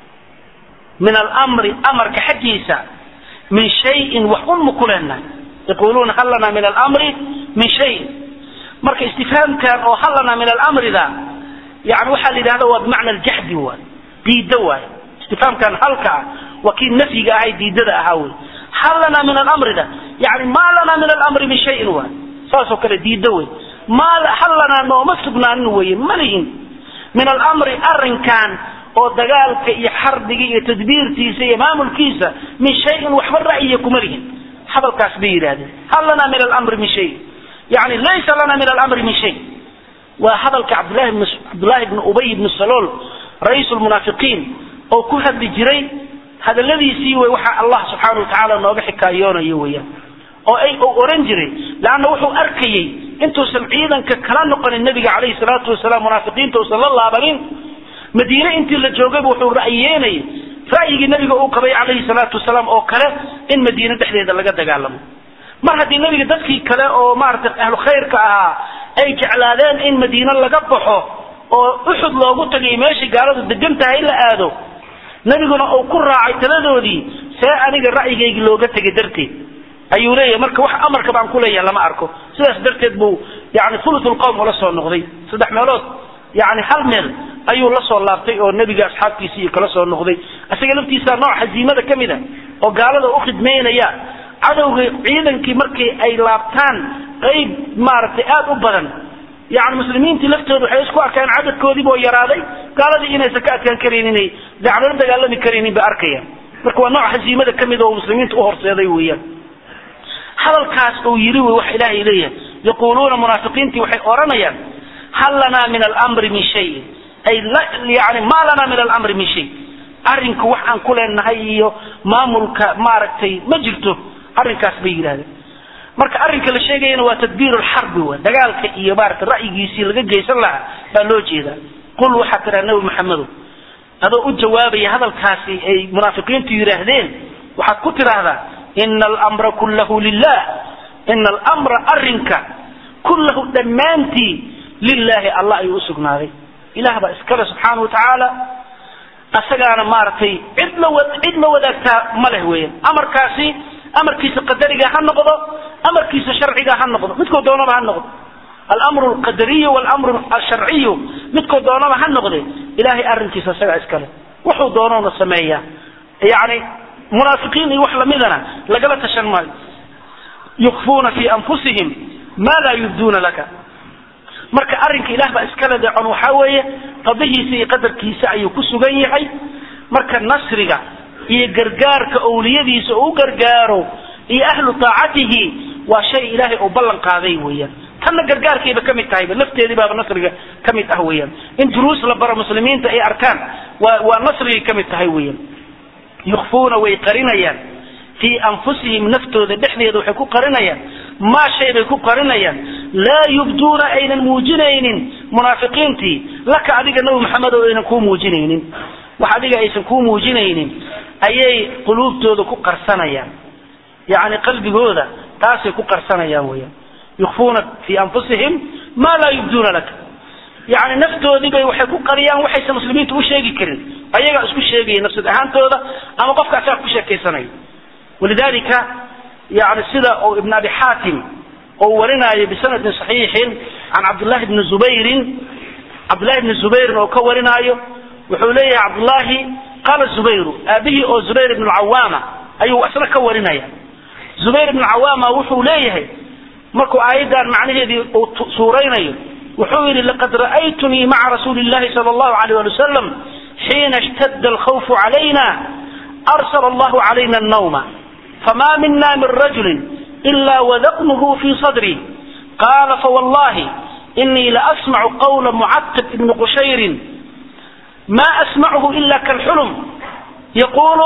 min alamri amarka xaggiisa min shayin wax un ma ku leenahay yaquluuna hal lana min alamri min shayin marka istifhaamkan oo hal lana min alamrida yani waxaa la yidhahda waa bimacna aljaxdi waay diidda waay istifhaamkan halka ah waa kii nafyiga ahay diidada ahaa wey hal lana min alamrida yani maa lana min alamri min shayin waay saasoo kale diidda wey maa hal lanaa nooma sugnaanin weye malihin min alamri arrinkan oo dagaalka iyo xarbiga iyo tadbiirtiisa iyo maamulkiisa min shayin waxba ra'yiya kuma lihin hadalkaas bay yidhahdeen hal lana min alamri min shay yani laysa lana min alamri min shay waa hadalka cabdlahi bn cabdullahi bni ubay bni salool ra-iisu lmunaafiqiin oo ku hadli jiray hadaladiisii wey waxa allah subxaana watacaala nooga xikaayoonayo weeyaan oo ay uu oran jiray leanna wuxuu arkayey intuusan ciidanka kala noqonin nabiga calayhi salaatu wasalaam munaafiqiinta uusan la laabanin madiine intii la joogayba wuxuu ra'yeenayay ra'yigii nabiga uu qabay calayhi salaatu wasalaam oo kale in madiine dhexdeeda laga dagaalamo mar haddii nabiga dadkii kale oo maaragtay ahlu khayrka ahaa ay jeclaadeen in madiine laga baxo oo uxud loogu tagay meeshii gaaladu degan tahay la aado nabiguna uu ku raacay taladoodii see aniga ra'yigaygii looga tegay darteed ayuu leeyahay marka wax amarka baan ku leeyahay lama arko sidaas darteed buu yani thuluthulqowm ula soo noqday saddex meelood yani hal meel ayuu la soo laabtay oo nebiga asxaabtiisii iyo kala soo noqday isaga laftiisa nooc haziimada ka mid a oo gaalada u khidmaynaya cadowga ciidankii markii ay laabtaan qayb maaragtay aada u badan yani muslimiintii laftooda waxay isku arkaan cadadkoodiiba oo yaraaday gaaladii inaysan ka adkaan karaynin inay daclala dagaalami karaynin bay arkayaan marka waa nooc haziimada ka mid oo muslimiinta u horseeday weeyaan hadalkaas uu yidhi wey waxa ilaahay leeyahay yaquuluuna munaafiqiintii waxay odhanayaan hal lanaa min alamri min shayin ay yani maa lanaa min alamri min shay arrinka wax aan ku leenahay iyo maamulka maaragtay ma jirto arrinkaas bay yidhahdeen marka arrinka la sheegayana waa tadbiir lxarbi wa dagaalka iyo maarata ra'yigiisii laga geysan lahaa baa loo jeedaa qul waxaa tiraa nabi maxamedow adoo u jawaabaya hadalkaasi ay munaafiqiintu yidhaahdeen waxaad ku tidhaahdaa ina almra kullahu lilah ina almra arrinka kullahu dhammaantii lilaahi allah ayuu usugnaaday ilah baa iskale subxaana watacaala asagaana maaragtay cid la cid la wadaagtaa ma leh weeyaan amarkaasi amarkiisa qadariga ha noqdo amarkiisa sharciga ha noqdo midkoo doonaba ha noqdo almru alqadariyu walmru alsharciyu midkoo doonaba ha noqde ilahay arrinkiisa isagaa iskale wuxuu doonoona sameeyaa yani munaafiqiin iyo wax lamidana lagala tashan maayo yukfuuna fi anfusihim ma laa yubduuna laka marka arrinka ilah baa iskale deecon waxaa weeye qadihiisa iyo qadarkiisa ayuu ku sugan yahay marka nasriga iyo gargaarka owliyadiisa uu gargaaro iyo ahlu taacatihi waa shay ilaahay uu ballan qaaday weeyaan tanna gargaarkayba ka mid tahayba lafteedii baaba nasriga ka mid ah weeyaan in duruus la baro muslimiinta ay arkaan waa waa nasrigay ka mid tahay weeyaan yukfuuna way qarinayaan fii anfusihim naftooda dhexdeeda waxay ku qarinayaan maa shay bay ku qarinayaan laa yubduuna aynan muujinaynin munaafiqiintii laka adiga nabi maxamed oo aynan kuu muujinaynin wax adiga aysan kuu muujinaynin ayay quluubtooda ku qarsanayaan yacni qalbigooda taasay ku qarsanayaan weyaan yukfuuna fii anfusihim maa laa yubduuna laka yani naftoodii bay waxay ku qariyaan waxaysan muslimiinta u sheegi karin ayagaa isku sheegaya nafsad ahaantooda ama qofka asaga ku sheekaysanayo walidalika yani sida uu ibn abi xaatim oo warinaayo bisanadin saxiixin can cabdullahi bni zubayrin cabdullahi bni zubayrin oo ka warinaayo wuxuu leeyahay cabdullahi qaala zubayru aabihii oo zubayr ibn cawaama ayuu isna ka warinaya zubayr ibn cawaama wuxuu leeyahay markuu aayaddan macnaheedii uu suuraynayo wuxuu yidhi laqad ra'aytunii maca rasuuli llahi sala allahu alayh ali wasalam xiina ishtadda alkhawfu calayna arsala allahu calayna annawma fama mina min rajulin ila wadaqnuhu fi sadri qala fawallahi inii laasmacu qawla mucatab ibni qushayrin ma asmachu ila kalxulm yaqulu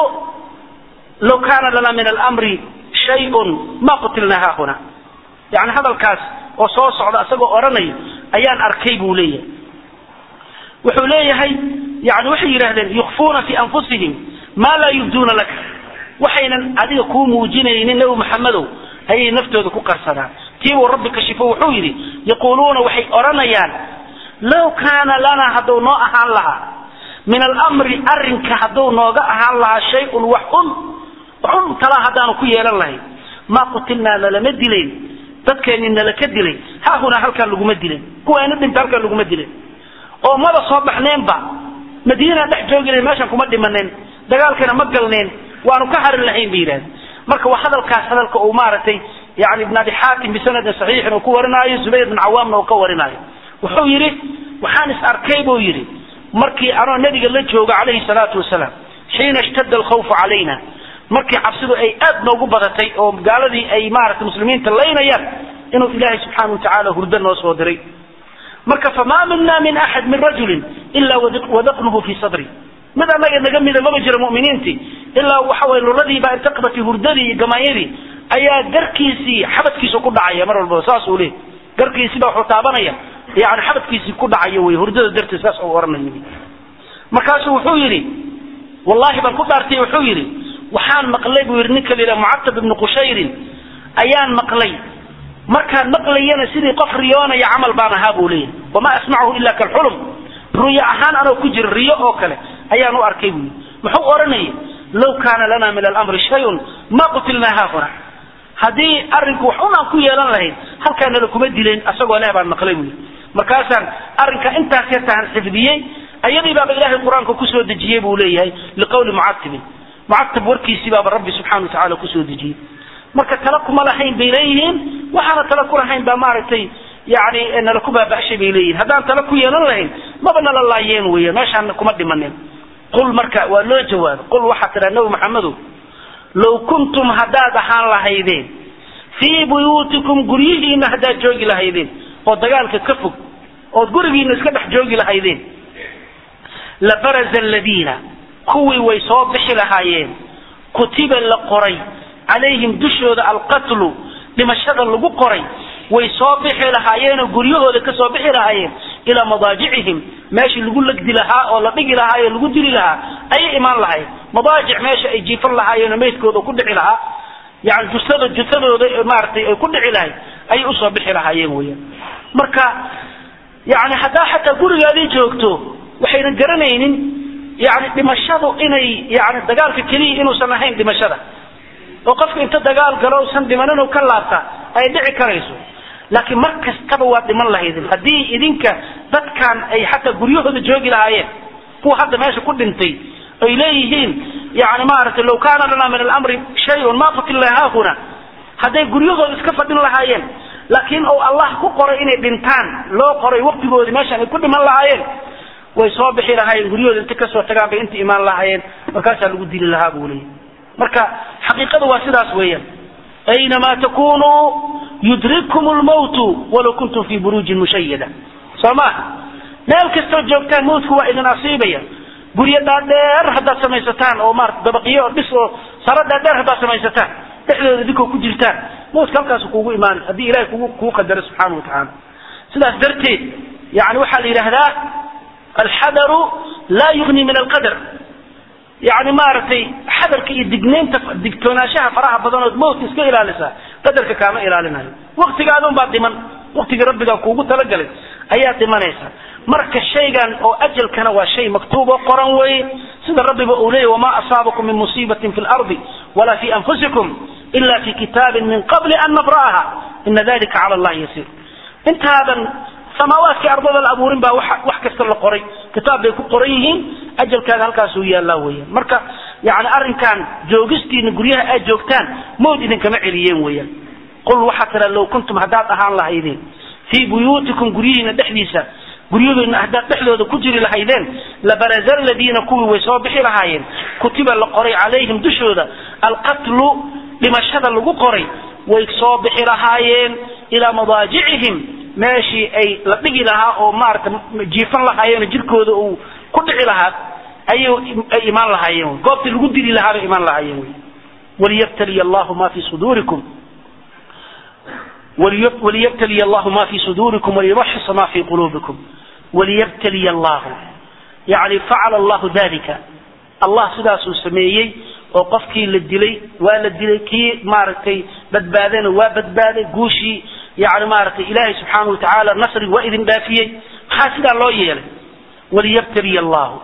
low kana lana min almri shayun ma qutilna haahuna yani hadalkaas oo soo socda isagoo odhanayo ayaan arkay buu leeyahay wuxuu leeyahay yani waxay yidhahdeen yukfuuna fi anfusihim ma laa yubduuna laka waxaynan adiga kuu muujinaynin nebi maxamedow ayay naftooda ku qarsadaan tiibuu rabbi kashifo wuxuu yidhi yaquuluuna waxay odhanayaan low kaana lanaa hadduu noo ahaan lahaa min alamri arrinka hadduu nooga ahaan lahaa shay-un wax un waxun talaa haddaanu ku yeelan lahayn maa qutilnaa nalama dilayn dadkeenni nala ka dilay haahunaa halkaan laguma dilen kuwaana dhinta halkaan laguma dilen oo maba soo baxneenba madiinaan dhex joogi lahayn meeshaan kuma dhimaneen dagaalkana ma galneen waanu ka harin lahayn bay yidhahdeen marka waa hadalkaas hadalka uu maaragtay yani ibn abi xaatim bisanadin saxiixin uu ku warinaayo zubayr bin cawaamna uu ka warinaayo wuxuu yidhi waxaan is arkay buu yidhi markii anoo nabiga la jooga calayhi salaatu wasalaam xiina ishtadda alkhawfu calayna markii cabsidu ay aad noogu badatay oo gaaladii ay maaragtay muslimiinta laynayaan inuu ilaahay subxaana watacaala hurdo noo soo diray marka famaa mina min axad min rajulin ilaa wadaqnuhu fi sadri mid annaga naga mida maba jira muminiintii ilaa waxa way luladiibaa irtaqbati hurdadii iyo gamaanyadii ayaa garkiisii xabadkiisa ku dhacaya mar walbaba saas uu leeyahy garkiisiibaa wuxuu taabanaya yani xabadkiisii ku dhacaya wey hurdada darteed saas uu oranaya markaasuu wuxuu yidhi wallahi baan ku dhaartay wuxuu yidhi waxaan maqlay buu yidhi ninka la yidhaha mucatab ibnu qushayrin ayaan maqlay markaan maqlayana sidii qof riyoonaya camal baan ahaa buu leeyahy wamaa asmachu ila kalxulum ruyo ahaan anoo ku jira riyo oo kale ayaan u arkay buu yidhi muxuu odhanaya low kaana lana min alamri shayun ma qutilnaa haahuna haddii arrinku wax un aan ku yeelan lahayn halkaanala kuma dileen asagoo leh baan maqlay buu yidhi markaasaan arrinka intaas yartaan xifdiyey ayadii baaba ilaahay qur-aanka kusoo dejiyey buu leeyahay liqawli mucatibin mucatab warkiisii baaba rabbi subxana watacaala kusoo dejiyey marka tala kuma lahayn bay leeyihiin waxaana tala ku lahayn baa maaragtay yani nala ku baaba'shay bay leeyihin haddaan tala ku yeelan lahayn maba nala laayeen weya meeshaan kuma dhimanin qul marka waa loo jawaabo qul waxaa tidhaha nabi maxamedow low kuntum haddaad ahaan lahaydeen fii buyuutikum guryihiina haddaad joogi lahaydeen oo dagaalka ka fog ood gurigiina iska dhex joogi lahaydeen labaraza aladiina kuwii way soo bixi lahaayeen kutiba la qoray calayhim dushooda alqatlu dhimashada lagu qoray way soo bixi lahaayeenoo guryahooda ka soo bixi lahaayeen ilaa madaajicihim meeshii lagu legdi lahaa oo la dhigi lahaa oo lagu dili lahaa ayay imaan lahayen madaajic meesha ay jiifan lahaayeenoo meydkooda ku dhici lahaa yani jusada jutadooda maaragtay ay ku dhici lahayd ayay usoo bixi lahaayeen weyan marka yani haddaa xataa gurigaadii joogto waxaynan garanaynin yani dhimashadu inay yani dagaalka keliya inuusan ahayn dhimashada oo qofka inta dagaal galo usan dhimanin oo ka laabta ay dhici karayso laakiin mar kastaba waa dhiman lahaydin haddii idinka dadkan ay xataa guryahooda joogi lahaayeen kuwa hadda meesha ku dhintay ay leeyihiin yani maaragtay law kaana lana min alamri shayun ma qutilna haahuna hadday guryahooda iska fadhin lahaayeen laakiin ou allah ku qoray inay dhintaan loo qoray waqtigoodii meeshaan ay ku dhiman lahaayeen way soo bixi lahaayeen guryahooda inta kasoo tagaan bay inta imaan lahaayeen markaasaa lagu dili lahaa buu leeyahy marka xaqiiqadu waa sidaas weeyaan aynamaa takunuu yudrikkum lmawtu walaw kuntum fi buruujin mushayada soo maaha meel kastoo joogtaan mawtku waa idin asiibaya guryo dhaadheer haddaad samaysataan oo maarata dabaqiyo oo dhis oo saro dhaadheer haddaad samaysataan dhexdooda idinkoo ku jirtaan mawtka halkaasu kuugu imaanay haddii ilahay kugu kuu qadaro subxaana watacaala sidaas darteed yani waxaa la yidhaahdaa alxadaru laa yugni min alqadar yani maaragtay xadarka iyo dignaynta digtoonaanshaha faraha badan ood mawtka iska ilaalisaa qadarka kaama ilaalinayo waktigaadun baa dhiman waktigii rabbigaa kuugu talagalay ayaad dhimanaysaa marka shaygan oo ajalkana waa shay maktuub oo qoran weeye sida rabbiba uu leeyahy wamaa asaabakum min musiibatin fi lardi walaa fi anfusikum ila fi kitaabin min qabli an nabra'aha ina dalika cala allahi yasiir intaadan samaawaadkii ardada la abuurin baa wax kasta la qoray kitaab bay ku qoran yihiin ajalkaaga halkaasuu yaallaa weeyaan marka yani arrinkan joogistiina guryaha aad joogtaan mawd idinkama celiyeen weeyaan qul waxaa tira low kuntum haddaad ahaan lahaydeen fii buyuutikum guryihiina dhexdiisa guryahoodna haddaad dhexdooda ku jiri lahaydeen labaraza aladiina kuwii way soo bixi lahaayeen kutiba la qoray calayhim dushooda alqatlu dhimashada lagu qoray way soo bixi lahaayeen ilaa madaajicihim meeshii ay la dhigi lahaa oo maarata jiifan lahaayeen jirkooda uu ku dhici lahaa ayay ay imaan lahaayeen goobtii lagu dili lahaa bay imaan lahaayeen wy waliyabtaliya allahu ma fi suduurikum waliyabtaliya allahu ma fi suduurikum waliyumaxisa ma fi quluubikum waliyabtaliya allahu yani facala allahu dalika allah sidaasuu sameeyey oo qofkii la dilay waa la dilay kii maaragtay badbaadana waa badbaaday guushii yani maaragtay ilaahay subxaana wa tacaala nasri waa idin dhaafiyey maxaa sidaa loo yeelay waliyabtaliya allahu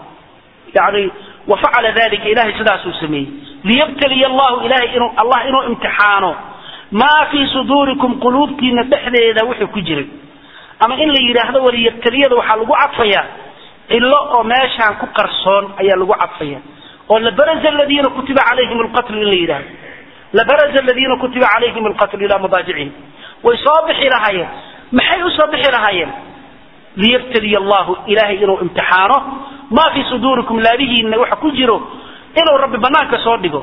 yani wafacala dalika ilahay sidaasuu sameeyey liyabtaliya allahu ilahay inuu allah inuu imtixaano maa fii suduurikum quluubtiina dhexdeeda wuxuu ku jiray ama in la yidhaahdo waliyabtaliyada waxaa lagu cadfayaa cilo oo meeshaan ku qarsoon ayaa lagu cadfaya oo labaraza aladiina kutiba calayhim alqatlu in la yidhahdo labaraza aladiina kutiba calayhim alqatlu ilaa madaajicihim way soo bixi lahaayeen maxay usoo bixi lahaayeen liyabtaliya allahu ilahay inuu imtixaano maa fii suduurikum laabihiina waxa ku jiro inuu rabbi banaanka soo dhigo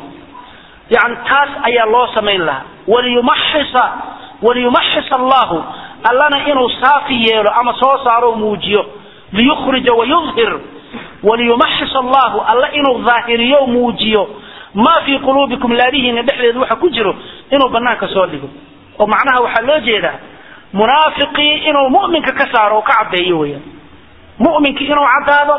yani taas ayaa loo samayn lahaa waliyumaxisa waliyumaxis allahu allana inuu saafi yeelo ama soo saaro muujiyo liyukhrija wayudhir waliyumaxis allahu alla inuu daahiriyo muujiyo maa fii quluubikum laabihiina dhexdeeda waxa ku jiro inuu banaanka soo dhigo oo macnaha waxaa loo jeedaa munaafiqii inuu mu'minka ka saaro oo ka caddeeyo weyaan mu'minkii inuu caddaado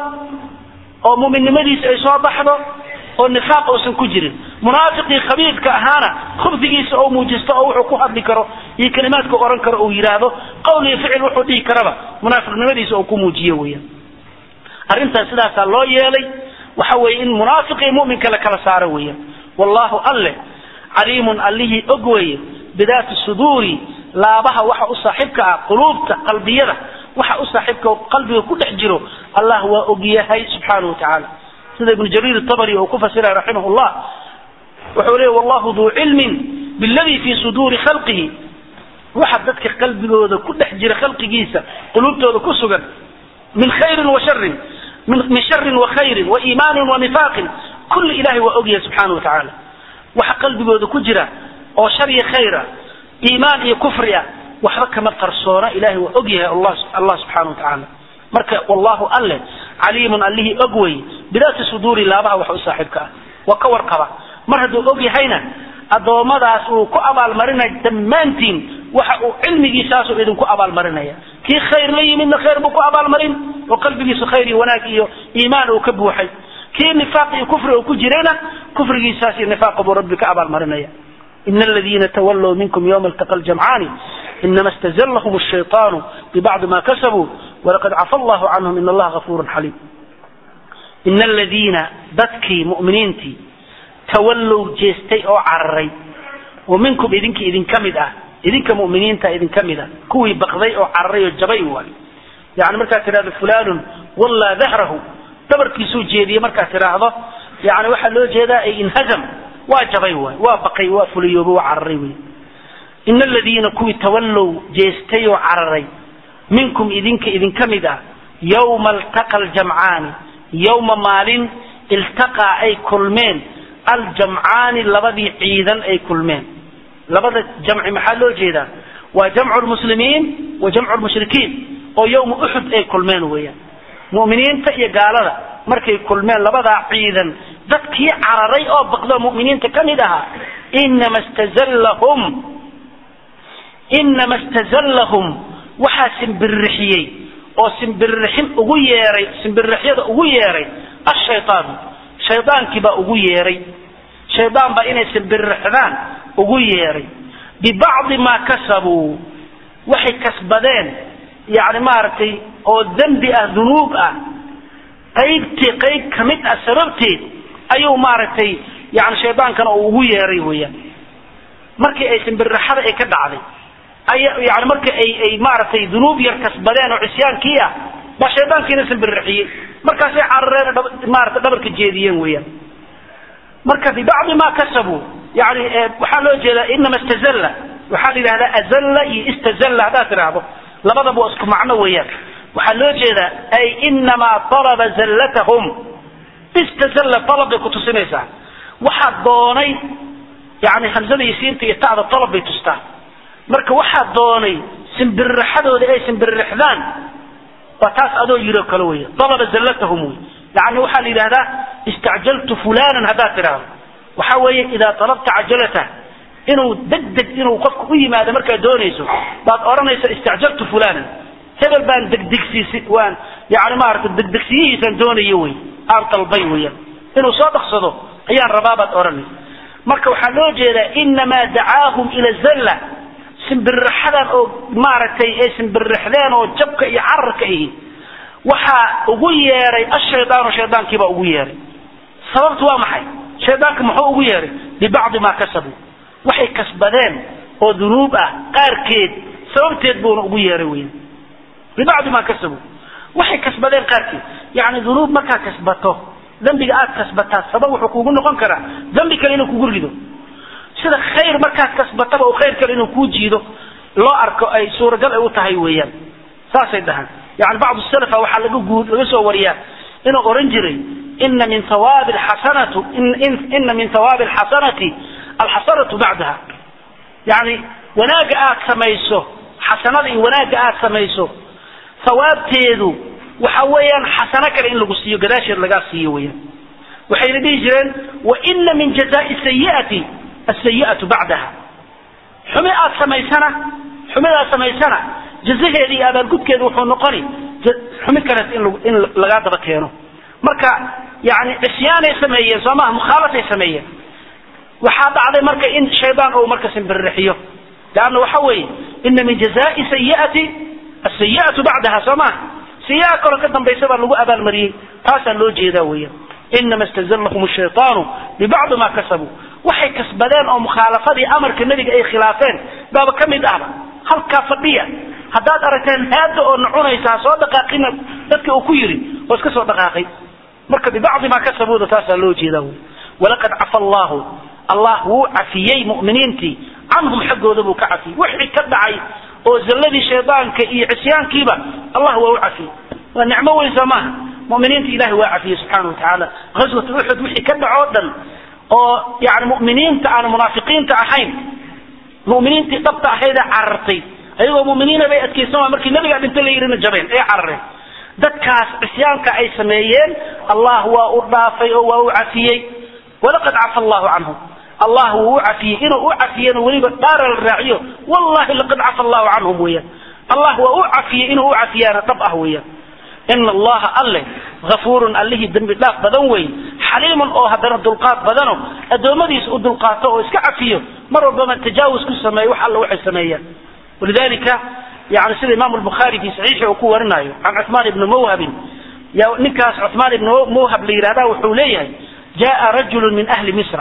oo mu'minnimadiisa ay soo baxdo oo nifaaq uusan ku jirin munaafiqii khabiirka ahaana khubdigiisa oo muujisto oo wuxuu ku hadli karo iyo kalimaadka oran karo uu yidhaahdo qowl iyo ficil wuxuu dhihi karaba munaafiqnimadiisa uu ku muujiyo weeyaan arrintaas sidaasaa loo yeelay waxa weeye in munaafiq iyo mu'minka la kala saaro weeyaan wallahu alle caliimun allihii og weeye bidaati suduuri laabaha waxa u saaxiibka ah quluubta qalbiyada waxa u saaxiibka qalbiga ku dhex jiro allah waa ogyahay subxaanahu watacaala sida ibnu jariir tabari uu ku fasiray raximah llah wuxuu leeya wallahu duu cilmin biladii fii suduuri khalqihi waxa dadka qalbigooda ku dhex jira khalqigiisa quluubtooda ku sugan min khayrin wa sharin min sharin wa khayrin wa iimaanin wa nifaaqin kulli ilahay waa ogyahay subxaana wa tacaala waxa qalbigooda ku jira oo shar iyo khayra iimaan iyo kufri ah waxba kama qarsoona ilahay waa og yahay allah subxana wa tacaala marka wallahu alle caliimun allihii og wey bidaati suduuri laabaha wax u saaxiibka ah waa ka warqaba mar hadduu og yahayna addoommadaas uu ku abaalmarinaya dhammaantiin waxa uu cilmigiisaasuu idinku abaalmarinaya kii khayr la yimidna khayr buu ku abaalmarin oo qalbigiisu khayr iyo wanaag iyo iimaan uu ka buuxay kii nifaaq iyo kufri uu ku jirayna kufrigiisaas iyo nifaaqa buu rabbi ka abaalmarinaya إن الذين تولوا منكم يوم التقى الجمعان إنما استزلهم الشيطان ببعض ما كسبوا ولقد عفى الله عنهم إن الله غفور حليم إن الذين dadkii مؤمiniintii تولوا jeestay oo cararay oo minkum idinka idinka mid ah idinka mu'miniinta idinka mid ah kuwii baqday oo cararay oo jabay waay yani markaad tidhahdo fulanun wallaa dahrahu dabarkiisuu jeediyey markaad tidhaahdo yani waxaa loo jeedaa ay inhazam waa jabay waay waa baqay waa fuliyooba waa cararay wey ina aladiina kuwii tawallow jeestay oo cararay minkum idinka idinka mid ah yowma altaqa aljamcaani yowma maalin iltaqaa ay kulmeen aljamcaani labadii ciidan ay kulmeen labada jamci maxaa loo jeedaa waa jamcu lmuslimiin wa jamcu lmushrikiin oo yowma uxud ay kulmeen weeyaan mu'miniinta iyo gaalada markay kulmeen labadaa ciidan dadkii cararay oo baqdo mu'miniinta ka mid ahaa inama stazallahum inama stazallahum waxaa simbirixiyey oo simbirixin ugu yeeray simbirixyada ugu yeeray ashaytaanu shaydaankii baa ugu yeeray shaydaan baa inay simbirixdaan ugu yeeray bibacdi maa kasabuu waxay kasbadeen yani maaragtay oo dembi ah dunuub ah qaybti qayb kamid ah sababteed ayuu maaragtay yani shaydaankana uu ugu yeeray weeyaan markii ay simbirraxada ay ka dhacday ay yani markii ay ay maaragtay dunuub yar kasbadeen oo cisyaankii ah baa shaydaankiina simbirraxiyey markaasay carareen maarata dhabarka jeediyeen weeyaan marka bibacdi ma kasabuu yani waxaa loo jeedaa inama istazalla waxaa la yidhahdaa azalla iyo istazalla haddaad tidhaahdo labadaba waa isku macno weeyaan waxaa loo jeedaa ay inamaa talaba zallatahum istazalla talab bay kutusinaysaa waxaa doonay yani hamzada iyo siinta iyo ta'da talab bay tustaa marka waxaa doonay simbirraxadooda ay simbirrixdaan waa taas adoo yiro kale wey alaba zallatahum wey yani waxaa la yidhahdaa istacjaltu fulanan haddaad tidhaahdo waxa weeye idaa talabta cajalata inuu deg deg inuu qofka u yimaado markaad doonayso baad odhanaysa istacjaltu fulanan hebel baan degdegsiisi waan yani maarata degdegsiyihiisaan doonayo wey aan dalbay weyan inuu soo dhaqsado ayaan rabaa baad odhanaysa marka waxaa loo jeedaa inamaa dacaahum ila zalla simbirraxadan oo maaragtay ay simbirrixdeen oo jabka iyo cararka ihi waxaa ugu yeeray ashaydaanu shaydaankiibaa ugu yeeray sababtu waa maxay shaydaanka muxuu ugu yeeray bibacdi maa kasabuu waxay kasbadeen oo dunuub ah qaarkeed sababteed buuna ugu yeeray weyan bibacdi maa kasabuu waxay kasbadeen qaarkeed yani dunuub markaa kasbato dembiga aad kasbataa sabab wuxuu kugu noqon karaa dembi kale inuu kugu rido sida khayr markaad kasbataba oo khayr kale inuu kuu jiido loo arko ay suuragal ay u tahay weeyaan saasay dhahaan yani bacdu salafa waxaa laga guud laga soo wariyaa inuu oran jiray ina min hawaabi alxasanatu ina min hawaabi alxasanati alxasanatu bacdaha yani wanaagga aad samayso xasanada iyo wanaagga aad samayso hawaabteedu waxa weeyaan xasano kale in lagu siiyo gadaasheed lagaa siiyo weeyaan waxayna dhihi jireen waina min jazai sayiati asayiatu bacdaha xumi aad samaysana xumidaad samaysana jazaheeda iyo abaalgudkeeda wuxuu noqoni xumi kaleet in in lagaa daba keeno marka yani cisyaanay sameeyeen soo maha mukhaalafay sameeyeen waxaa dhacday marka in shaydaan uu marka simbirrixiyo leanna waxa weeye ina min jazai sayiati asayiatu bacdaha soo maha sayi'a kaloo ka dambaysa baa lagu abaalmariyey taasaa loo jeedaa weeyaan inama istazallahum shaytaanu bibacdi ma kasabuu waxay kasbadeen oo mukhaalafadii amarka nebiga ay khilaafeen baaba ka mid ahba halkaa fadhiya haddaad aragteen haada oo nacunaysa ha soo dhaqaaqina dadka uu ku yidhi oo iska soo dhaqaaqay marka bibacdi maa kasabuuda taasaa loo jeedaa wy walaqad cafa allahu allah wuu cafiyey mu'miniintii canhum xaggooda buu ka cafiyey wixii ka dhacay oo zalladii shaydaanka iyo cisyaankiiba allah waa u cafiyey waa nicmo weyn soo maaha muminiinta ilahi waa cafiyey subxaana watacaala ghaswat uxud wixii ka dhaco dhan oo yani mu'miniinta aan munaafiqiinta ahayn mu'miniintii dhabta ahaydee carartay ayagoo mu'miniina bay adkaysan waa markii nabigaa dhinta la yidhina jabeen ay carareen dadkaas cisyaanka ay sameeyeen allah waa u dhaafay oo waa u cafiyey walaqad cafa allahu canhum allah wuu u cafiyey inuu u cafiyena weliba dhaara la raaciyo wallahi laqad cafa allahu canhum weeyaan allah waa u cafiyey inuu u cafiyaana dhab ah weeyaan ina allaha alle afuurun allihii dembi dhaaf badan wey xaliimun oo haddana dulqaad badano addoommadiisa u dulqaato oo iska cafiyo mar walbama tajaawuz ku sameeyo wax alla waxay sameeyaan walidalika yani sida imam lbukhaari fi saxiixi uu ku warinayo can cuثmaan ibni mawhabin ya ninkaas cuثmaan ibni mawhab la yidhahda wuxuu leeyahay jaa rajulu min ahli misra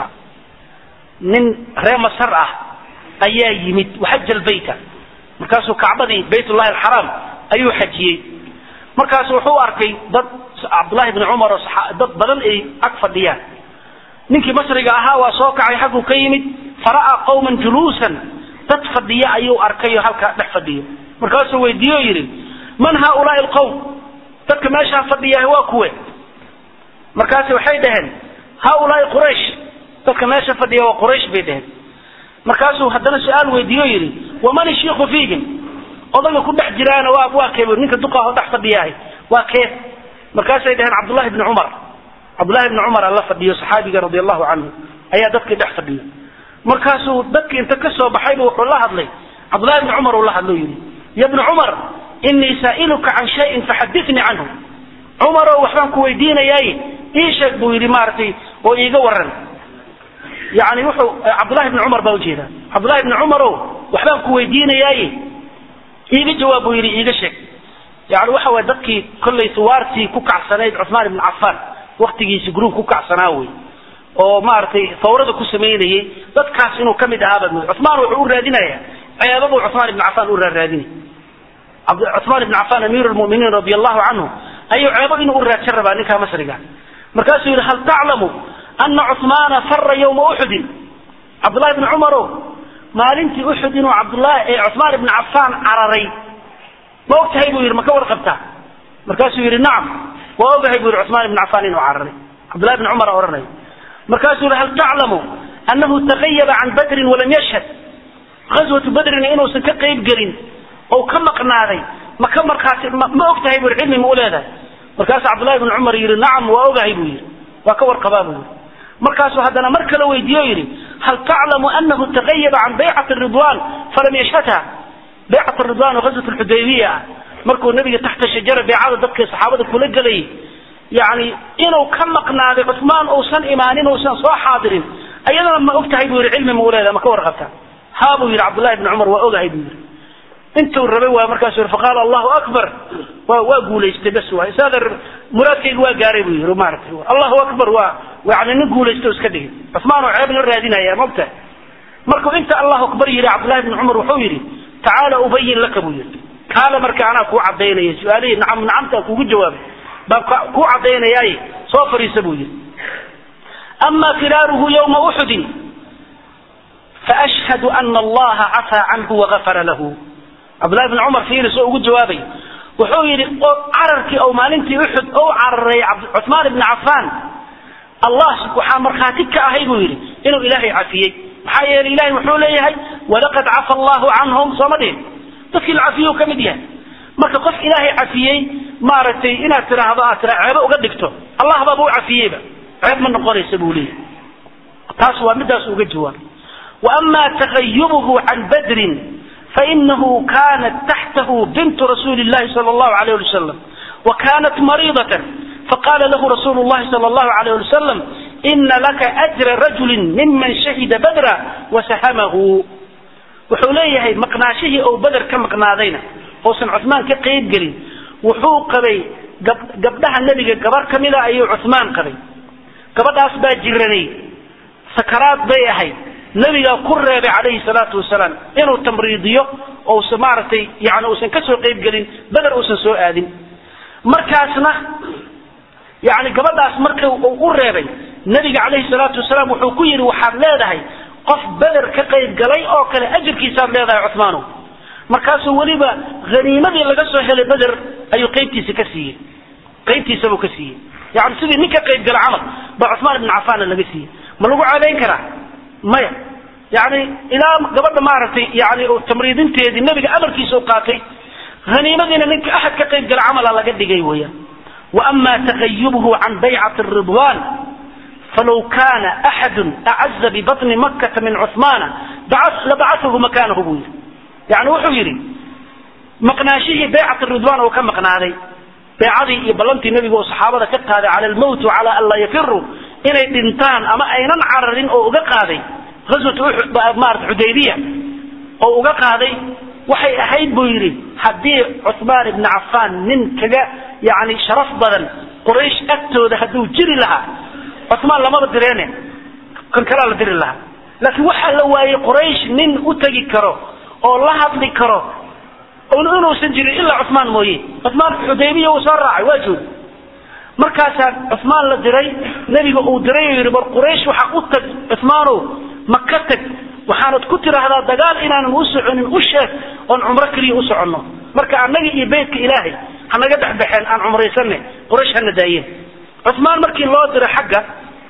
nin ree masar ah ayaa yimid waxaja lbayta markaasuu kacbadii bayt llahi alxaraam ayuu xajiyey markaasu wuxuu arkay dad cabdullahi bni cumar oo dad badan ay ag fadhiyaan ninkii masriga ahaa waa soo kacay xagguu ka yimid fara'aa qawman juluusan dad fadhiya ayuu arkay oo halkaa dhex fadhiyo markaasuu weydiiye o yidhi man haaulaai alqawm dadka meeshaa fadhiyaah waa kuwe markaasi waxay dhaheen haaulaai quraysh dadka meesha fadhiya waa quraysh bay dhaheen markaasuu haddana su-aal weydiiye o yidhi waman ishiiku fiihim odaga ku dhex jiraana waa waa kee ninka duqaho dhex fadhiyahay waa kee markaasay dhaheen cabdullahi bni cumar cabdullahi bni cumar alla fadhiyo saxaabiga radi allahu canhu ayaa dadkii dhex fadhiyo markaasuu dadkii inta ka soo baxayba wuxuu la hadlay cabdullahi bni cumar uu la hadlo yidhi ya bni cumar inii saa'iluka can shayin faxadithnii canhu cumarow waxbaan ku weydiinayaaye ii sheeg buu yidhi maaragtay oo iiga waran yani wuxuu cabdullahi bni cumar baa ujeedaa cabdullahi bni cumarow waxbaan ku weydiinayaaye iiga jawaab buu yidhi iiga sheeg yani waxa waye dadkii kollay suwaartii ku kacsanayd cuثmaan ibn cafaan waktigiisi gruub ku kacsanaa wey oo maaragtay fawrada ku samaynayay dadkaas inuu kamid ahaa baad mooda cuثmaan wuxuu u raadinaya ceebabuu cuثmaan ibn cafaan u raaraadinay cuثmaan ibn cafaan amiir lmuminiin radi allahu canhu ayuu ceebo inuu u raadsan rabaa ninkaa masriga markaasuu yidhi hal taclamu ana cuثmaana fara ywma uxudin cabdullahi ibni cumaro maalintii uxud inuu cabdulahi ee cuثmaan ibn cafaan cararay ma og tahay buu yidhi ma ka warqabtaa markaasuu yidhi nacam waa ogahay buu yidhi cuثmaan ibn cafaan inuu cararay cabdullahi ibn cumar ohanay markaasuu yidhi hal taclamu anahu tagayaba can badrin walam yashhad gaswatu badrina inuusan ka qayb gelin oo ka maqnaaday ma ka markhaati ma og tahay buu yidhi cilmi ma u leedahay markaasuu cabdullahi ibn cumar yidhi nacam waa ogahay buu yidhi waa ka warqabaa buu yidhi markaasuu haddana mar kale weydiiye o yidhi hal taclamu anahu tagayaba can baycati ridwan falam yashhadha baycat ridwan oo gaswat lxudaybiya ah markuu nabiga taxta shajara beecada dadka saxaabada kula gelayay yani inuu ka maqnaaday cuثmaan uusan imaanin uusan soo xaadirin ayadana ma og tahay buu yidhi cilmi ma u leedahay ma ka warqabtaa ha buu yidhi cabdullahi ibni cumar waa ogahay buu yidhi intuu rabay waa markaasu yidhi faqaala allahu akbar waa waa guulaystay bas waay isaada muraadkayga waa gaaray buu yidhi maaragtay allahu akbar waa yani nin guulaysta o iska dhigay cuثmaan oo ceeb la raadinaya ma og tahay markuu inta allahu akbar yidhi cabdullahi ibni cumar wuxuu yidhi tacaala ubayin laka buu yidhi kaala marka anaa kuu cadaynaya su-aalihii nacam nacamtaan kuugu jawaabay baan kuu caddaynayaaye soo fariisa buu yidhi ama firaaruhu ywma uxudin faashhadu ana allaha cafaa canhu wagafara lahu cabdullahi bn cumar fiiri soo ugu jawaabay wuxuu yidhi cararkii ou maalintii uxud ou cararay cuثmaan ibni cafaan allah waxaa markhaati ka ahay buu yidhi inuu ilaahay cafiyey maxaa yeelay ilahay wuxuu leeyahay walaqad cafa allahu canhum sooma dhihin dadkii la cafiyey ka mid yahay marka qof ilaahay cafiyey maaragtay inaad tiraahdo aad tira ceebo uga dhigto allah baaba u cafiyeyba ceeb ma noqonaysa buu leeyahy taas waa midaas uga jawaabay waama tagayubuhu can badrin fainahu kanat taxtahu bintu rasuuli llahi sala allahu alayh ali wasalam wa kanat mariidatan faqala lahu rasuulu llahi sala allahu alayh ali wasalam ina laka ajra rajulin miman shahida badra wasahamahu wuxuu leeyahay maqnaashihii ou beder ka maqnaadayna uusan cuثmaan ka qayb gelin wuxuu qabay gabdhaha nebiga gabar ka mida ayuu cuثmaan qabay gabadhaas baa jiranay sakaraad bay ahayd nebigaa ku reebay calayhi salaatu wasalaam inuu tamriidiyo ousan maaragtay yani uusan ka soo qayb gelin beder uusan soo aadin markaasna yani gabadhaas marka uu u reebay nebiga calayhi salaatu wasalaam wuxuu ku yidhi waxaad leedahay qof beder ka qayb galay oo kale ajirkiisaad leedahay cuثmaanow markaasuu weliba haniimadii laga soo helay beder ayuu qaybtiisa ka siiyey qaybtiisabuu ka siiyey yani sidii nin ka qayb gala camal baa cuثmaan ibn cafaanna laga siiyey ma lagu caadayn karaa maya yani ilaa gabadha maaragtay yani tamriidinteedii nebiga amarkiisa u qaatay haniimadiina ninka axad ka qayb gala camala laga dhigay weeyaan waama tagayubhu can baycati ridwan falow kana axadu acaza bibatni makata min cuثmaana labacahu makanahu buu yidhi yani wuxuu yidhi maqnaashihii baycat ridwan oo ka maqnaaday beecadii iyo ballantii nebiga oo saxaabada ka qaaday cala almowt cala an laa yafiruu inay dhintaan ama aynan cararin oo uga qaaday aswat maarata xudaybiya oo uga qaaday waxay ahayd buu yidhi haddii cuثmaan ibni cafaan nin kaga yani sharaf badan quraysh agtooda hadduu jiri lahaa cuثmaan lamaba direene kan kalaa la diri lahaa laakiin waxaa la waayey quraysh nin u tegi karo oo la hadli karo inuusan jirin ilaa cuثmaan mooye cuثmaan xudaybiya uu soo raacay waa joogi markaasaa cuثmaan la diray nebiga uu diray oo yidhi bar quraysh waxaa u tag cuثmaanow ma ka tag waxaanad ku tiraahdaa dagaal inaanan u soconin u sheeg oon cumro keliya u soconno marka annaga iyo beytka ilaahay hanaga dhexbaxeen aan cumraysanne quraysh hana daayeen cuثmaan markii loo diray xagga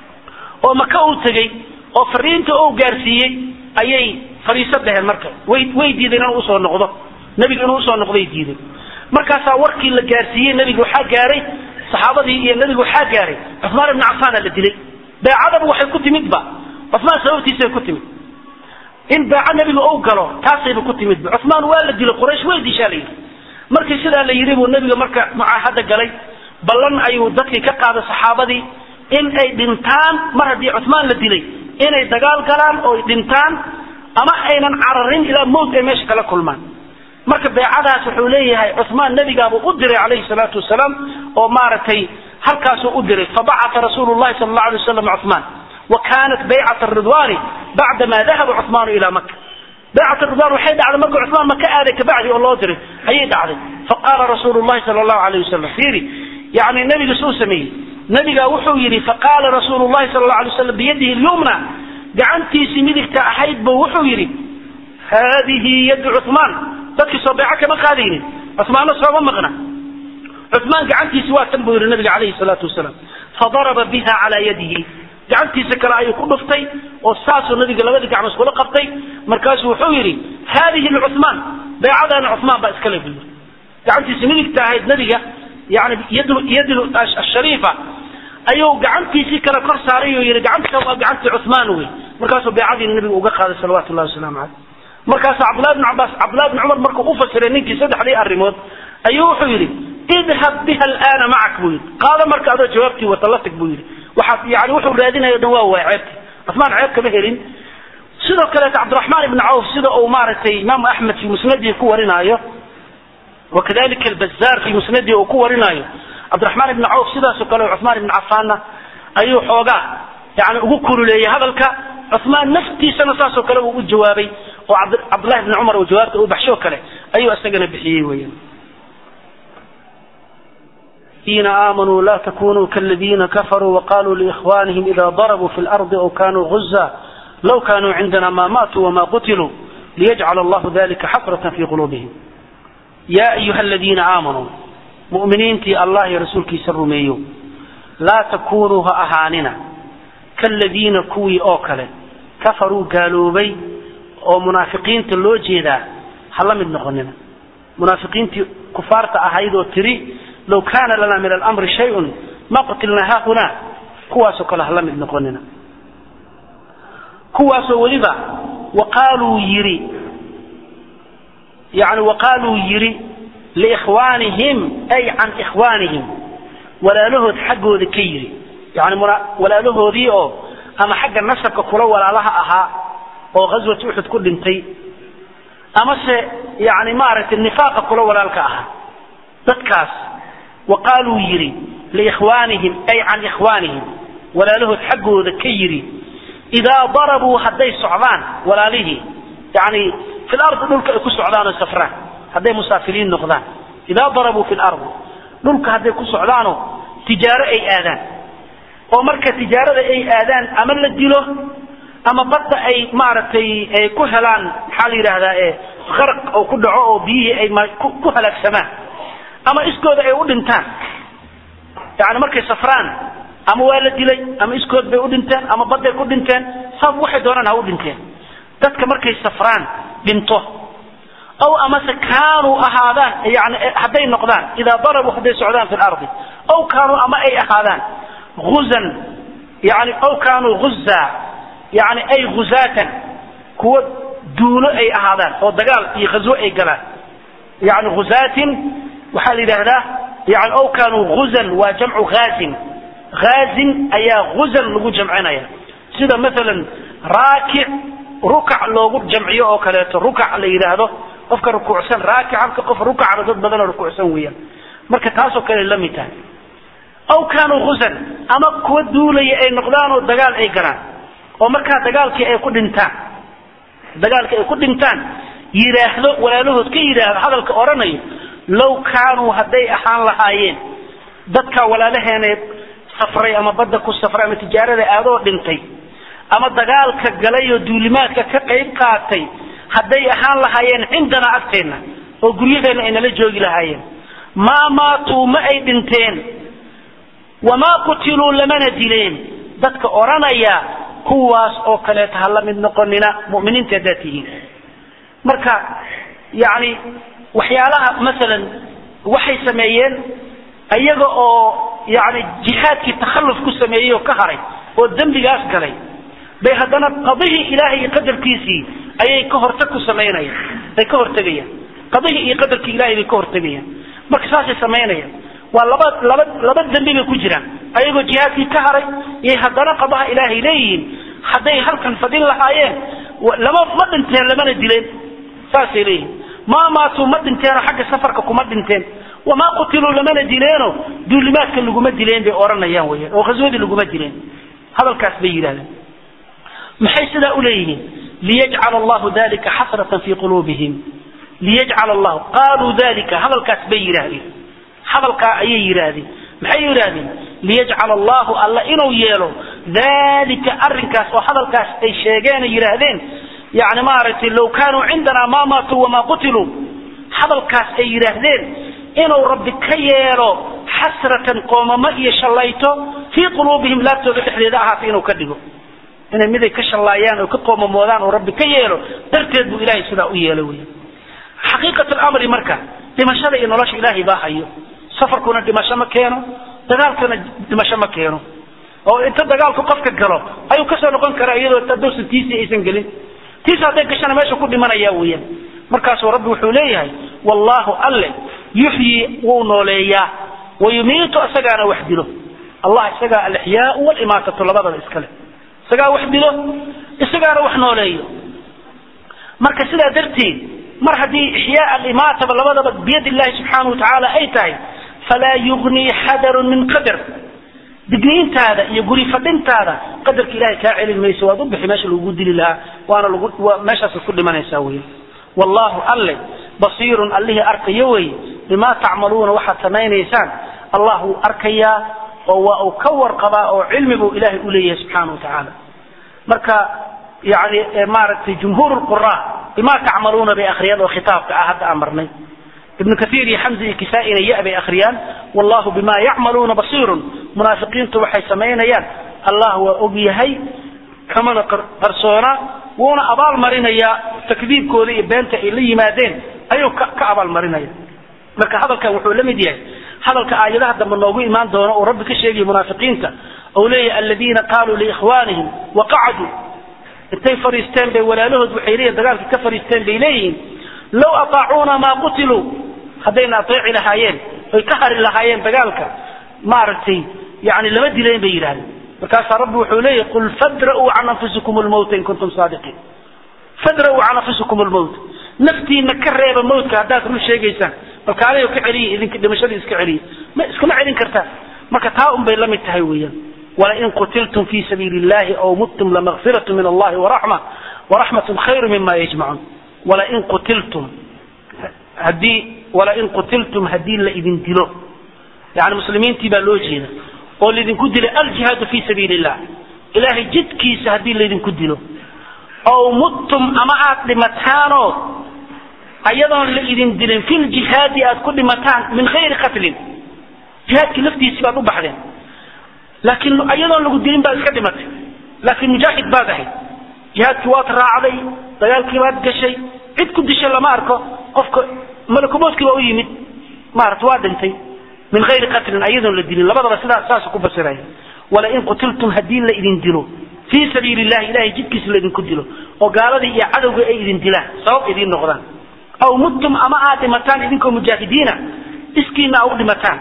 oo maka uu tegey oo fariinta uu gaarsiiyey ayay fariiso dheheen marka way way diideen inuu usoo noqdo nebiga inuu usoo noqday diideen markaasaa warkii la gaarsiiyey nebiga waxaa gaaray saxaabadii iyo nebiga waxaa gaaray cuثmaan ibni cafaana la dilay beecadaba waxay ku timidba cuثmaan sababtiisay ku timid in beeco nebiga ou galo taasayba ku timidba cuثmaan waa la dilay quraysh way dishaa la yidhi markii sidaa la yidhi buu nebiga marka mucaahada galay ballan ayuu dadkii ka qaaday saxaabadii in ay dhintaan mar haddii cuثmaan la dilay inay dagaal galaan oo ay dhintaan ama aynan cararin ilaa mowt ay meesha kala kulmaan marka beecadaas wuxuu leeyahay cumaan nebigaabuu u diray calayhi salaatu wasalaam oo maaragtay halkaasuu u diray fabacata rasuulu llahi sala allahu alay wasalam cumaan wa kanat baycat ridwani bacdama dahaba cumaanu ila maka baycat ridwan waxay dhacday markuu cumaan maka aaday kabacdi oo loo diray ayay dhacday faqaala rasuulu llahi sala allahu alayh wasalam fiiri yani nebiga suu sameeyey nebigaa wuxuu yidhi faqaala rasuulu llahi sala allahu alay wasalam biyadihi lyumna gacantiisii midigta ahayd buu wuxuu yidhi haadihi yadu cumaan dadkii soo beeco kama qaadaynin cumaanna sooma maqna cumaan gacantiisi waa tan buu yidhi nabiga calayhi salaatu wasalaam fadaraba biha calaa yadihi gacantiisa kale ayuu ku dhuftay oo saasuu nabiga labadii gacmood kula qabtay markaasuu wuxuu yidhi haadihi lcumaan beecadaana cumaan baa iskale buu yidhi gacantiisa midigta ahayd nabiga yani yad yad ashariifa ayuu gacantiisii kale kor saaray oo yidhi gacanta waa gacantii cumaan wey markaasuu beecadiina nabiga uga qaaday salawatu llahi wasalaamu caleyh markaas cabdullahi bn cabaas cabdullahi bn cumar markuu u fasiray ninkii saddexdii arrimood ayuu wuxuu yidhi idhab biha alaana macak buu yidhi qaado marka adoo jawaabtii wata la tag buu yidhi waxaad yani wuxuu raadinayo o dhan waa waay ceebta cumaan ceeb kama helin sidoo kaleeta cabdiraxmaan ibni cawf sida uu maaragtay imaamu axmed fi musnadihi ku warinaayo wakadalika albazaar fi musnadihi uu ku warinaayo cabdiraxmaan ibni cawf sidaasoo kale cumaan ibni cafaanna ayuu xoogaa yani ugu kululeeyey hadalka cumaan naftiisana saasoo kale uu u jawaabay oo cabdullahi bni cumar uu jawaabta u baxshoo kale ayuu isagana bixiyey weyan الذين آمنوا لا تكونوا كالذين كفروا وقالوا لإخوانهم إذا ضربوا في الأرض أو كانوا غزا لو كانوا عندنا ما ماتوا وما قتلوا ليجعل الله ذلك حسرة في قلوبهم يا أيها الذين آمنوا مؤمنين تي الله رسولك سر ميو لا تكونوا أهاننا كالذين كوي أوكل كفروا قالوا بي أو منافقين تلو جيدا هلا من نغننا منافقين تي كفارة أهيدو تري low kaana lana min alamri shayun ma qatilnaa haahunaa kuwaasoo kale hala mid noqonina kuwaasoo weliba waqaaluu yidhi yani waqaaluu yidhi liikhwaanihim ay can ikhwaanihim walaalahood xaggooda ka yidhi yani walaalahoodii oo ama xagga nasabka kula walaalaha ahaa oo ghaswat uxud ku dhintay amase yani maaragtay nifaaqa kula walaalka ahaa dadkaas waqaaluu yidhi liikhwaanihim ay can ikhwaanihim walaalahood xaggooda ka yidhi idaa darabuu hadday socdaan walaalihii yani fi lardi dhulka ay ku socdaan oo safraan hadday musaafiriin noqdaan idaa darabuu fi lardi dhulka hadday ku socdaanoo tijaaro ay aadaan oo marka tijaarada ay aadaan ama la dilo ama badda ay maaragtay ay ku helaan maxaa la yidhaahdaa qaraq oo ku dhaco oo biyihii ay ku halaagsamaan ama iskooda ay u dhintaan yani markay safraan ama waa la dilay ama iskood bay u dhinteen ama badday ku dhinteen sabab waxay doonaan ha u dhinteen dadka markay safraan dhinto aw amase kaanuu ahaadaan yani hadday noqdaan idaa darabuu hadday socdaan fi lardi aw kaanuu ama ay ahaadaan uzan yani aw kaanuu guzaa yani ay guzaatan kuwa duulo ay ahaadaan oo dagaal iyo ghazwo ay galaan yani guzaatin waxaa la yidhaahdaa yani aw kaanuu guzan waa jamcu haazin haazin ayaa guzan lagu jamcinaya sida maalan raakic rukac loogu jamciyo oo kaleeto rukac la yidhaahdo qofka rukuucsan raakic halka qof rukacba dad badanoo rukuucsan weeyaan marka taasoo kale la mid tahay aw kaanuu guzan ama kuwa duulaya ay noqdaan oo dagaal ay galaan oo markaa dagaalkii ay ku dhintaan dagaalkii ay ku dhintaan yidhaahdo walaalahood ka yidhaahdo hadalka odhanayo low kaanuu hadday ahaan lahaayeen dadka walaalaheena safray ama badda ku safray ama tijaarada aadoo dhintay ama dagaalka galay oo duulimaadka ka qayb qaatay hadday ahaan lahaayeen cindanaa agteenna oo guryaheenna ay nala joogi lahaayeen maa maatuu ma ay dhinteen wamaa qutiluu lamana dileen dadka odhanaya kuwaas oo kaleeta ha la mid noqonina mu'miniinta haddaad tihiin marka yani waxyaalaha masalan waxay sameeyeen iyaga oo yani jihaadkii takhalluf ku sameeyey oo ka haray oo dembigaas galay bay haddana qadihii ilaahay iyo qadarkiisii ayay ka hortag ku samaynayaan bay ka hortegayaan qadihii iyo qadarkii ilahay bay ka hortegayaan marka saasay samaynayaan waa laba laba laba dembi bay ku jiraan ayagoo jihaadkii ka haray iyo haddana qadaha ilaahay leeyihiin hadday halkan fadhin lahaayeen lama ma dhinteen lamana dileen saasay leeyihiin maa maatuu ma dhinteenoo xagga safarka kuma dhinteen wamaa qutiluu lamana dileeno duulimaadka laguma dileen bay odhanayaan weyaan oo khaswadii laguma dileen hadalkaas bay yidhahdeen maxay sidaa uleeyihiin liyajcala allahu dalika xasratan fii quluubihim liyajcala allahu qaaluu dalika hadalkaas bay yidhaahdeen hadalkaa ayay yidhaahdeen maxay yidhaahdeen liyajcala allahu alla inuu yeelo dalika arrinkaas oo hadalkaas ay sheegeen ay yidhaahdeen yani maaragtay low kaanuu cindanaa maa maatuu wamaa qutiluu hadalkaas ay yidhaahdeen inuu rabbi ka yeelo xasratan qoomamo iyo shallayto fii quluubihim laabtooda dhexdeeda ahaata inuu ka dhigo inay miday ka shallaayaan oo ka qoomamoodaan oo rabbi ka yeelo darteed buu ilahay sidaa u yeelo wey xaqiiqat lamri marka dhimashada iyo nolosha ilaahay baa hayo safarkuna dhimasho ma keeno dagaalkuna dhimasho ma keeno oo inta dagaalku qofka galo ayuu kasoo noqon karaa iyadoo hadowsan tiisi aysan gelin tiis hadday gashana meesha ku dhimanaya weeyaan markaasuu rabbi wuxuu leeyahay wallaahu alle yuxyi wuu nooleeyaa wayumiitu isagaana wax dilo allah isagaa alixyaau walimaatatu labadaba iskale isagaa wax dilo isagaana wax nooleeyo marka sidaa darteed mar haddii ixyaa alimaataba labadaba biyad illahi subxaana watacaala ay tahay falaa yugnii xadarun min qadar digniintaada iyo guri fadhintaada qadarka ilahay kaa celin mayso waad u bixi meesha lagugu dili lahaa waana lagu meeshaasaad ku dhimanaysaa wey wallahu alle basiirun allihii arkayo wey bimaa tacmaluuna waxaad samaynaysaan allah wuu arkayaa oo waa uu ka warqabaa oo cilmi buu ilahay uleeyahay subxaana wa tacaala marka yani maaragtay jumhuur qura bimaa tacmaluuna bay akhriyaan oo khitaabka ah hadda aan marnay ibnu kaiir iyo xamza iyo kisaa-ina ya bay akhriyaan wallahu bima yacmaluuna basiirun munaafiqiintu waxay samaynayaan allah waa og yahay kamana qarsoona wuuna abaal marinayaa takdiibkooda iyo beenta ay la yimaadeen ayuu ka abaal marinaya marka hadalkan wuxuu la mid yahay hadalka aayadaha dambe noogu imaan doono oo rabbi ka sheegaya munaafiqiinta ou leeyahay aladiina qaaluu liikhwaanihim waqacaduu intay fariisteen bay walaalahood waxay leeyihin dagaalkii ka fariisteen bay leeyihiin low ataacuuna maa qutiluu haddayna ateeci lahaayeen oy ka hari lahaayeen dagaalka maaragtay yani lama dileen bay yidhahdeen markaasaa rabbi wuxuu leeyahy qul fadra'uu can anfusikum lmawta in kuntum saadiqiin fadra'uu can anfusikum lmawt naftiina ka reeba mawtka haddaad run sheegaysaan balka adiga ka celiya idinka dhimashadii iska celiya ma iskuma celin kartaa marka taa un bay la mid tahay weeyaan walain qutiltum fi sabiili illahi aw muttum lamaqfiratu min allahi waraxma waraxmatun khayru mima yajmacuun walain qutiltum haddii walain qutiltum haddii la idin dilo yani muslimiintii baa loo jeeda oo laydinku dilay aljihaadu fi sabiili illah ilahay jidkiisa haddii laydinku dilo aw muttum ama aad dhimataanoo ayadoon la idin dilin fi ljihaadi aad ku dhimataan min hayri qatlin jihaadkii laftiisii baad u baxdeen laakiin ayadoon lagu dilin baad iska dhimatay laakiin mujaahid baad ahayd jihaadkii waad raacday dagaalkii baad gashay cid ku disha lama arko qofka malakumoodkii baa u yimid maarata waa dhintay min hayri qatlin ayadoon la dilin labadaba sidaa saasuu ku fasiraya walain qutiltum haddii la idin dilo fii sabiili illahi ilahay jidkiisa laydinku dilo oo gaaladii iyo cadowgii ay idin dilaan sabab idiin noqdaan aw muttum ama aad dhimataan idinkoo mujaahidiina iskiina a u dhimataan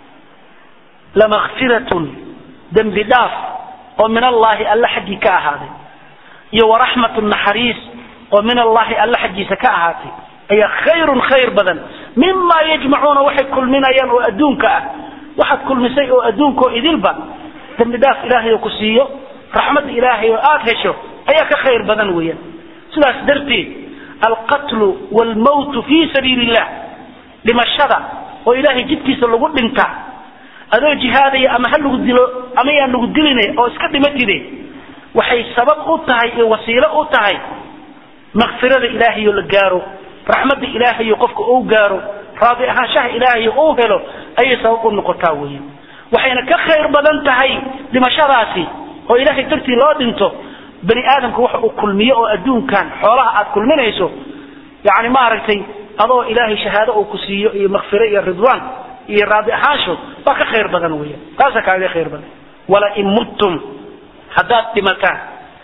lamakfiratun dembi dhaaf oo min allahi alla xaggii ka ahaaday iyo waraxmatun naxariis oo min allahi alla xaggiisa ka ahaatay ayaa khayrun khayr badan mima yajmacuuna waxay kulminayaan oo adduunka ah waxaad kulmisay oo adduunkaoo idilba dembi dhaaf ilaahay oo ku siiyo raxmadda ilaahay oo aada hesho ayaa ka khayr badan weeyaan sidaas darteed alqatlu waalmawtu fii sabiili illah dhimashada oo ilaahay jidkiisa lagu dhintaa adoo jihaadaya ama ha lagu dilo ama yaan lagu diline oo iska dhimatide waxay sabab u tahay iyo wasiilo u tahay makfirada ilaahayo la gaaro raxmadda ilaahayo qofka uu gaaro raadi ahaanshaha ilaahayo uu helo ayay sabab u noqotaa weya waxayna ka khayr badan tahay dhimashadaasi oo ilaahay dartii loo dhinto bani aadamka waxa uu kulmiyo oo adduunkan xoolaha aad kulminayso yani maaragtay adoo ilaahay shahaado uu ku siiyo iyo makfiro iyo ridwaan iyo raadi ahaansho waa ka khayr badan weya taasa kaaga khayr badan walain muttum haddaad dhimataan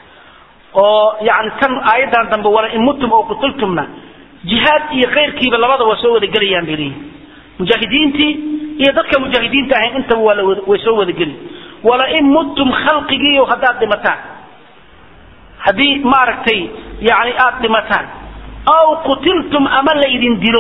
oo yani tan aayadan dambe walain muttum oo qutiltumna jihaad iyo khayrkiiba labada waa soo wada gelayaan bay leeyihin mujaahidiintii iyo dadka mujaahidiinta ahayn intaba waa lawada way soo wada geli walain muttum khalqigiio haddaad dhimataan haddii maaragtay yani aada dhimataan aw qutiltum ama laydin dilo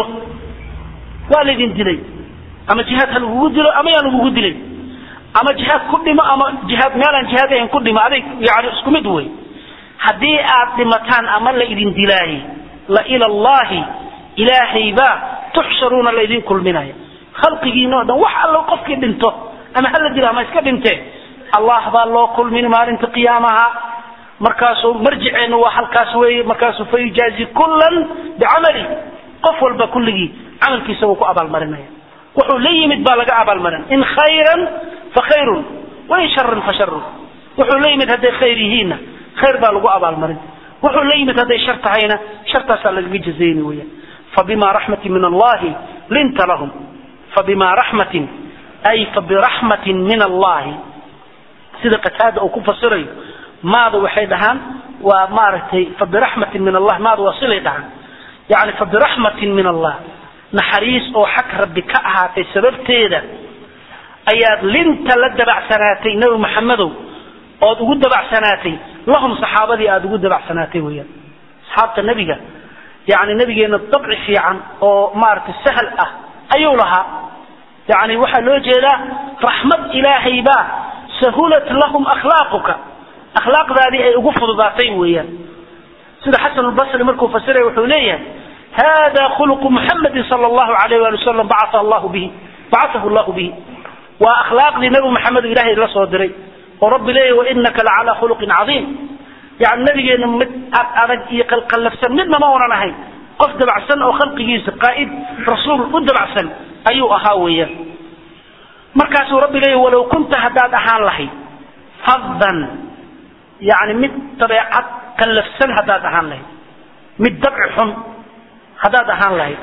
waa laydin dilay ama jihaad ha lagugu dilo ama yaa lagugu dilay ama jihaad ku dhimo ama jihaad meelaan jihaad ahayn ku dhimo aday yani isku mid wey haddii aad dhimataan ama laydin dilaaye la ila allahi ilaahay baa tuxsharuuna laydin kulminaya khalqigiina o dhan wax allo qofkii dhinto ama hala dilo ama iska dhinte allah baa loo kulmin maalinta qiyaamaha markaasuu marjiceennu waa halkaas weeye markaasuu fayujaazi kullan bicamali qof walba kulligii camalkiisa wuu ku abaalmarinaya wuxuu la yimid baa laga abaalmarin in khayran fa khayrun wain sharan fa sharun wuxuu la yimid hadday khayr yihiinna khayr baa lagu abaalmarin wuxuu la yimid hadday shar tahayna shartaasaa lagaga jazayni weeyaan fabima raxmatin min allahi linta lahum fabima raxmatin ay fabiraxmatin min allahi sida qataada uu ku fasirayo maada waxay dhahaan waa maaragtay fabiraxmatin min allah maada waa silay dhahaan yani fabiraxmatin min allah naxariis oo xag rabbi ka ahaatay sababteeda ayaad linta la dabacsanaatay nebi maxamedow ood ugu dabacsanaatay lahum saxaabadii aada ugu dabacsanaatay weeyaan asxaabta nebiga yani nebigeena dabci fiican oo maaragtay sahal ah ayuu lahaa yani waxaa loo jeedaa raxmad ilaahay baa sahulat lahum akhlaaquka akhlaaqdaadii ay ugu fududaatay weeyaan sida xasan lbasri markuu fasiraya wuxuu leeyahay hada khuluqu muxamedin sala allahu alayh wali wasalam bacaa allahu bihi bacaahu allahu bihi waa akhlaaqdii nebi maxamed ilahay la soo diray oo rabbi leeyahy wainaka lacalaa khuluqin cadiim yani nabigeena mid ad adag iyo qalqallafsan midna ma onan ahayn qof dabacsan oo khalqigiisa qaa'id rasuul u dabacsan ayuu ahaa weeyaan markaasuu rabbi leeyahy walow kunta haddaad ahaan lahayd faddan yani mid dabeecad qallafsan haddaad ahaan lahayd mid dabci xun haddaad ahaan lahayd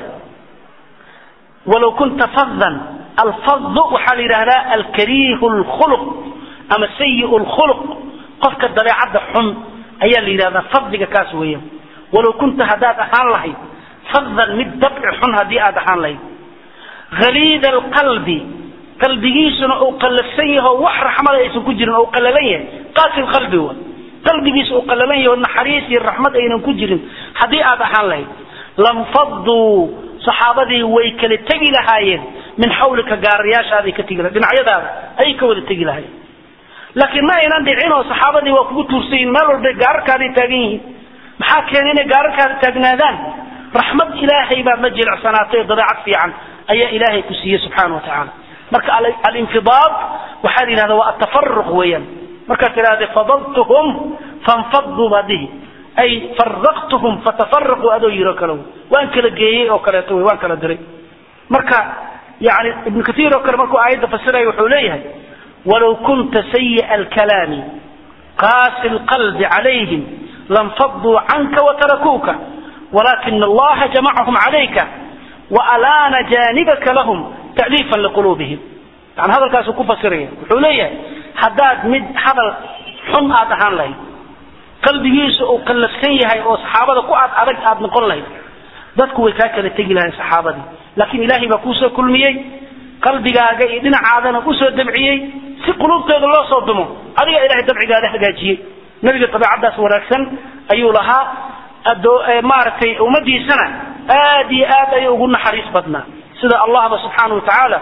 walow kunta faddan alfadu waxaa la yidhahdaa alkariihu lkhuluq ama sayi lkhuluq qofka dabeecadda xun ayaa la yidhahdaa fadliga kaas weeyaan walow kunta haddaad ahaan lahayd faddan mid dabci xun haddii aad ahaan lahayd haliida alqalbi qalbigiisuna uu qallafsan yaho wax raxmada aysan ku jirin oo qallalan yahay qaasi qalbi wa qalbigiisa uu qallalan yaho naxariis iyo raxmad aynan ku jirin haddii aad ahaan lahayd lamfaduu saxaabadii way kala tegi lahaayeen min xawlika gaarayaashaaday ka tegi lahayen dhinacyadaada ayay ka wada tegi lahaayeen laakiin ma aynan dhicin oo saxaabadii waa kugu tuursan yihin meel walbay gaararkaaday taagan yihiin maxaa keenay inay gaararkaada taagnaadaan raxmad ilaahay baa ma jilicsanaatay oo dabeecad fiican ayaa ilaahay ku siiyey subxaana wa tacaala marka alinfidaad waxaa la yidhahda waa atafaruq weeyaan markaad tidhahda fadaltuhum fanfaduu baa dhihi ay faraqtuhum fatafaraquu adoo yiro kale waan kala geeyey oo kaleeto wey waan kala diray marka yani ibnu kaiir oo kale markuu aayadda fasiraya wuxuu leeyahay walow kunta sayi'a alkalaami qaasi lqalbi calayhim lanfaduu canka watarakuuka walakina allaha jamacahum calayka waalaana janibaka lahum ta'liifan liquluubihim yani hadalkaasuu ku fasiraya wuxuu leeyahay haddaad mid hadal xun aad ahaan lahayd qalbigiisa uu qallafsan yahay oo saxaabada ku aad adag aad noqon lahayd dadku way kaa kala tegi lahayn saxaabadii laakiin ilaahay baa kuusoo kulmiyey qalbigaaga iyo dhinacaadana usoo dabciyey si quluubtooda loo soo dumo adiga ilahay dabcigaada hagaajiyey nabiga dabeecaddaas wanaagsan ayuu lahaa maaragtay ummadiisana aad iyo aad ayay ugu naxariis badnaa sida allahba subxaana watacaala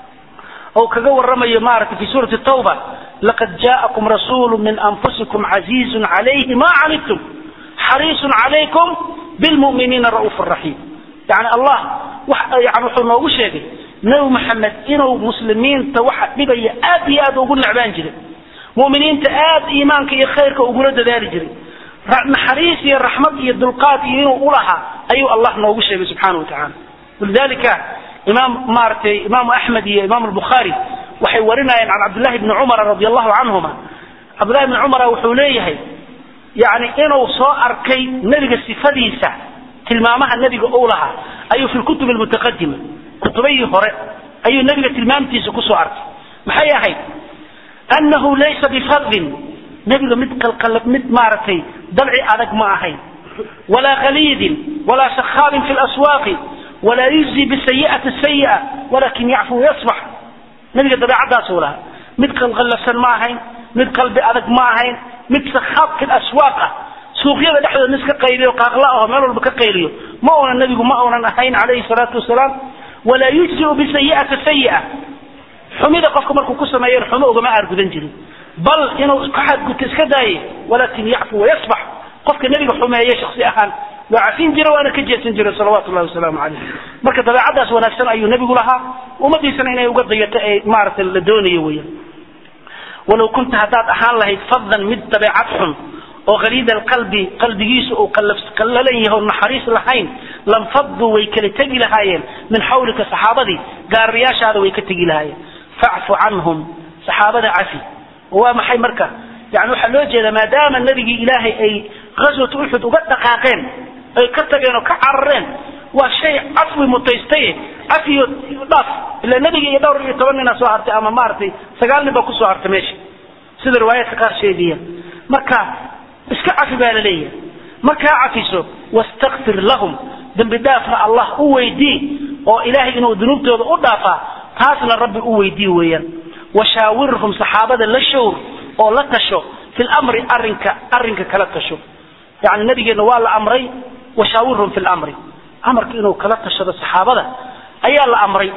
oo kaga waramayo maaragtay fi suurati tawba laqad jaءakum rasuulu min anfusikum casiizun calayhi ma canidtum xariisun calaykum bilmu'miniina ra'uuf raxiim yani allah yani wuxuu noogu sheegay nebi maxamed inuu muslimiinta waxa dhibaya aad iyo aad ugu necbaan jiray mu'miniinta aad iimaanka iyo khayrka ugula dadaali jiray naxariis iyo raxmad iyo dulqaad iyo inuu ulahaa ayuu allah noogu sheegay subxaana wa tacaala walidalika imaam maaragtay imaamu axmed iyo imaam albukhaari waxay warinayeen can cabdillahi bni cumara radi allahu canhuma cabdillahi bni cumara wuxuu leeyahay yani inuu soo arkay nebiga sifadiisa tilmaamaha nebiga uu lahaa ayuu fi lkutub almutaqadima kutubayii hore ayuu nebiga tilmaamtiisa kusoo arkay maxay ahayd annahu laysa bifadin nebiga mid qalqalab mid maaragtay dabci adag ma ahayn walaa khaliidin walaa sakhaabin fi laswaaqi walaa yujzi bisayi'ati sayi'a walakin yacfu yasbax nebiga dabeecaddaasuu lahaa mid qalqallafsan ma ahayn mid qalbi adag ma ahayn mid sakhaab fi laswaaq ah suuqyada dhexdooda nis ka qayliyo qaaqla aho meel walba ka qayliyo ma uunan nebigu ma uunan ahayn calayhi salaatu wasalaam walaa yujziu bisayi'ati sayi'a xumida qofka markuu ku sameeyan xumo ugama aargudan jirin bal inuu ka xadgudto iska daaye walaakin yacfu wayasbax qofka nebiga xumeeye shaksi ahaan waa cafin jira waana ka jeesan jira salawaatu llahi wasalaamu calayh marka dabeecadaas wanaagsan ayuu nebigu lahaa ummadiisana inay uga dayato ee maaragtay la doonayo weeyaan walow kunta haddaad ahaan lahayd faddan mid dabeecad xun oo khaliida alqalbi qalbigiisu uu qallalan yaho naxariis lahayn lanfaduu way kala tegi lahaayeen min xawlika saxaabadii gaarayaashaada way ka tegi lahaayeen facfu canhum saxaabada cafi waa maxay marka yani waxaa loo jeedaa maadaama nabigii ilaahay ay ghaswat uxud uga dhaqaaqeen ay ka tageen oo ka carareen waa shay cafwi mutaystaye cafiyo dhaaf ila nebiga iyo dhowr iyo toban nina soo hartay ama maaragtay sagaal nin baa kusoo hartay meesha sida riwaayaadka qaar sheegaya marka iska cafi baa la leeyahay markaa cafiso wastakfir lahum dembi dhaafna allah u weydii oo ilaahay inuu dunuubtooda u dhaafaa taasna rabbi u weydii weeyaan washaawirhum saxaabada la showr oo la tasho fi lamri arinka arrinka kala tasho yani nabigeenna waa la amray washaawirhum fi lamri amarka inuu kala tashado saxaabada ayaa la amray